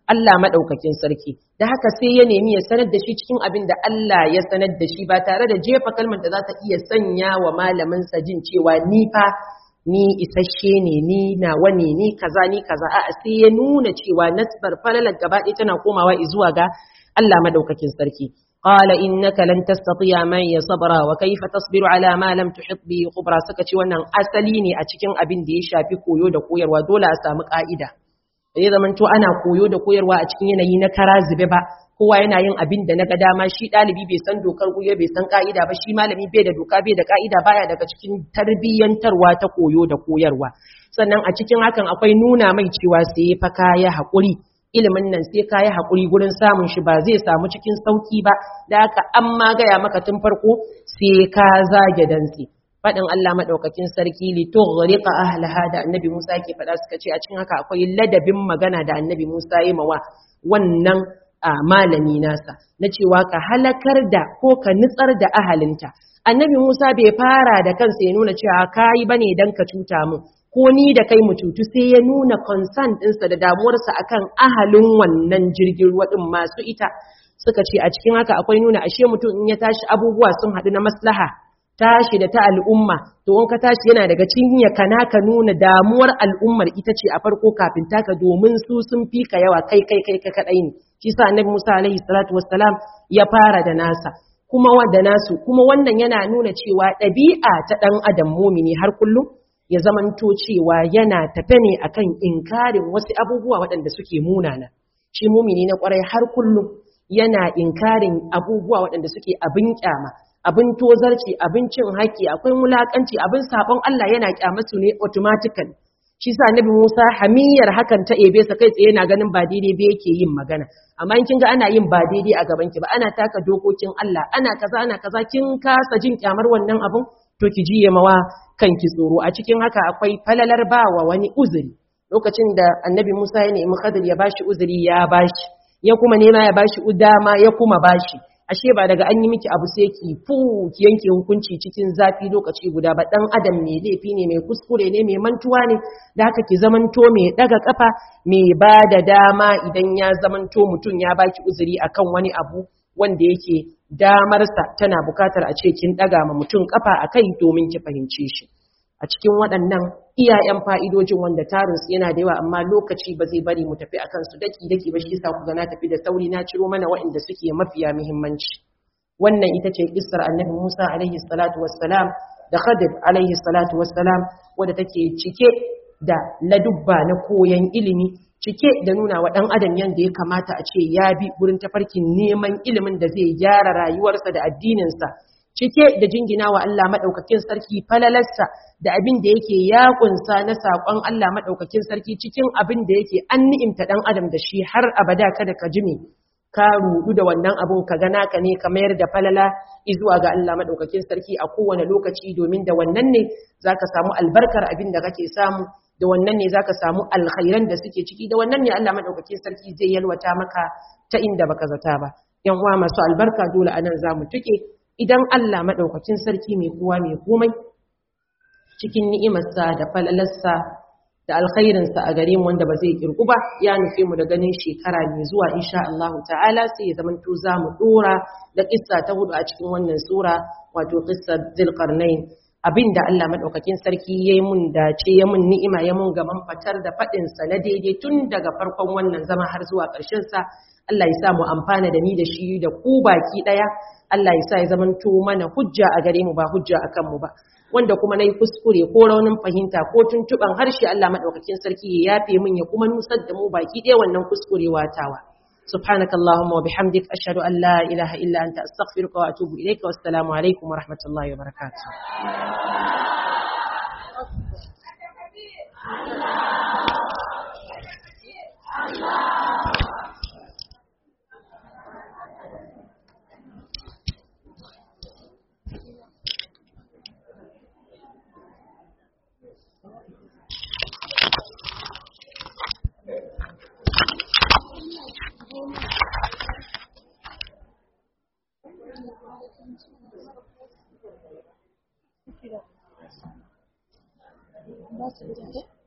Allah madaukakin sarki da haka sai ya nemi ya sanar da shi cikin abin da Allah ya sanar da shi ba tare da jefa kalmar da za ta iya sanya wa malamin sa jin cewa ni fa ni isasshe ne ni nawa ne ni kaza ni kaza a'a sai ya nuna cewa nasbar falalar gaba ɗaya tana komawa zuwa ga Allah madaukakin sarki قال إنك لن تستطيع معي صبرا وكيف تصبر على ما لم تحط به خبرا suka ce wannan asali ne a cikin abin da ya shafi koyo da koyarwa dole a samu ka'ida sai zaman to ana koyo da koyarwa a cikin yanayi na kara zube ba kowa yana yin abin da na ga dama shi ɗalibi bai san dokar koyo bai san ka'ida ba shi malami bai da doka bai da ka'ida baya daga cikin tarbiyyantarwa ta koyo da koyarwa sannan a cikin hakan akwai nuna mai cewa sai fa kaya haƙuri ilimin nan sai ka yi haƙuri gurin samun shi ba zai samu cikin sauƙi ba da haka an ma gaya maka tun farko sai ka zage dantse faɗin Allah maɗaukakin sarki li tughriqa ahlaha da annabi Musa ke faɗa suka ce a cikin haka akwai ladabin magana da annabi Musa yi mawa wannan a malami nasa na cewa ka halakar da ko ka nitsar da ahalinta annabi Musa bai fara da kansa ya nuna cewa kai bane dan ka cuta mu ko ni da kai mu cutu sai ya nuna concern ɗinsa da damuwarsa akan ahalin wannan jirgin ruwa ɗin masu ita suka ce a cikin haka akwai nuna ashe mutum in ya tashi abubuwa sun haɗu na maslaha tashi da ta al'umma to in ka tashi yana daga cikin ya kana ka nuna damuwar al'ummar ita ce a farko kafin taka domin su sun fi ka yawa kai kai kai ka kaɗai ne shi sa annabi Musa alaihi salatu wassalam ya fara da nasa kuma wanda nasu kuma wannan yana nuna cewa ɗabi'a ta ɗan adam mumini har kullum ya zamanto cewa yana tafe ne akan inkarin wasu abubuwa waɗanda suke munana shi mumini na ƙwarai har kullum yana inkarin abubuwa waɗanda suke abin kyama abin tozarci abin cin haƙƙi akwai mulakanci abin sabon Allah yana kyama su ne automatically shi sa nabi Musa hamiyar hakan ta ebe sa kai tsaye yana ganin ba daidai ba yake yin magana amma in kin ga ana yin ba daidai a gaban ki ba ana taka dokokin Allah ana kaza ana kaza kin kasa jin kyamar wannan abun to ki jiye mawa kanki tsoro a cikin haka akwai falalar bawa wani uzuri lokacin da annabi Musa ya nemi Khadir ya bashi uzuri ya bashi ya kuma nema ya bashi udama ya kuma bashi ashe ba daga an yi miki abu sai ki fu ki yanke hukunci cikin zafi lokaci guda ba dan adam mai laifi ne mai kuskure ne mai mantuwa ne da haka ki zamanto mai daga kafa mai ba da dama idan ya zamanto mutum ya baki uzuri akan wani abu wanda yake damarsa tana bukatar a ce kin daga ma mutum kafa akai domin ki fahimce shi a cikin waɗannan iyayen fa'idojin wanda tarinsu yana da yawa amma lokaci ba zai bari mu tafi a kansu daki-daki ba shi sa ku na tafi da sauri na ciro mana waɗanda suke mafiya muhimmanci wannan ita ce kissar annabi musa alaihi salatu wassalam da khadir alaihi salatu wassalam wadda take cike da ladubba na koyon ilimi cike da nuna wa ɗan adam yadda ya kamata a ce ya bi wurin tafarkin neman ilimin da zai gyara rayuwarsa da addininsa cike da jingina wa Allah maɗaukakin sarki falalarsa da abin da yake ya kunsa na saƙon Allah maɗaukakin sarki cikin abin da yake an ni'imta ɗan adam da shi har abada kada ka jime ka rudu da wannan abun ka gana ka ne ka mayar da falala zuwa ga Allah maɗaukakin sarki a kowane lokaci domin da wannan ne za ka samu albarkar abin da kake samu da wannan ne za ka samu alkhairan da suke ciki da wannan ne Allah maɗaukakin sarki zai yalwata maka ta inda baka zata ba yan uwa masu albarka dole anan za mu tuke idan Allah maɗaukakin sarki mai kowa mai komai cikin ni'imarsa da falalarsa da alkhairinsa a gare mu wanda ba zai kirgu ba ya nufe mu da ganin shekara mai zuwa insha Allah ta'ala sai ya zamanto za mu dora da kissa ta hudu a cikin wannan sura wato qissar Zulqarnain abinda Allah madaukakin sarki yayi mun dace ya mun ni'ima ya mun gaman fatar da fadin sa na daidai tun daga farkon wannan zama har zuwa ƙarshen sa Allah ya sa mu amfana da ni da shi da ku baki daya Allah ya sa ya zamanto mana hujja a gare mu ba hujja akan mu ba wanda kuma nayi kuskure ko raunin fahimta ko tuntuban harshe Allah madaukakin sarki ya yafe min ya kuma nusar da mu baki ɗaya wannan kuskurewa tawa سبحانك اللهم وبحمدك أشهد أن لا إله إلا أنت أستغفرك وأتوب إليك والسلام عليكم ورحمة الله وبركاته That's it.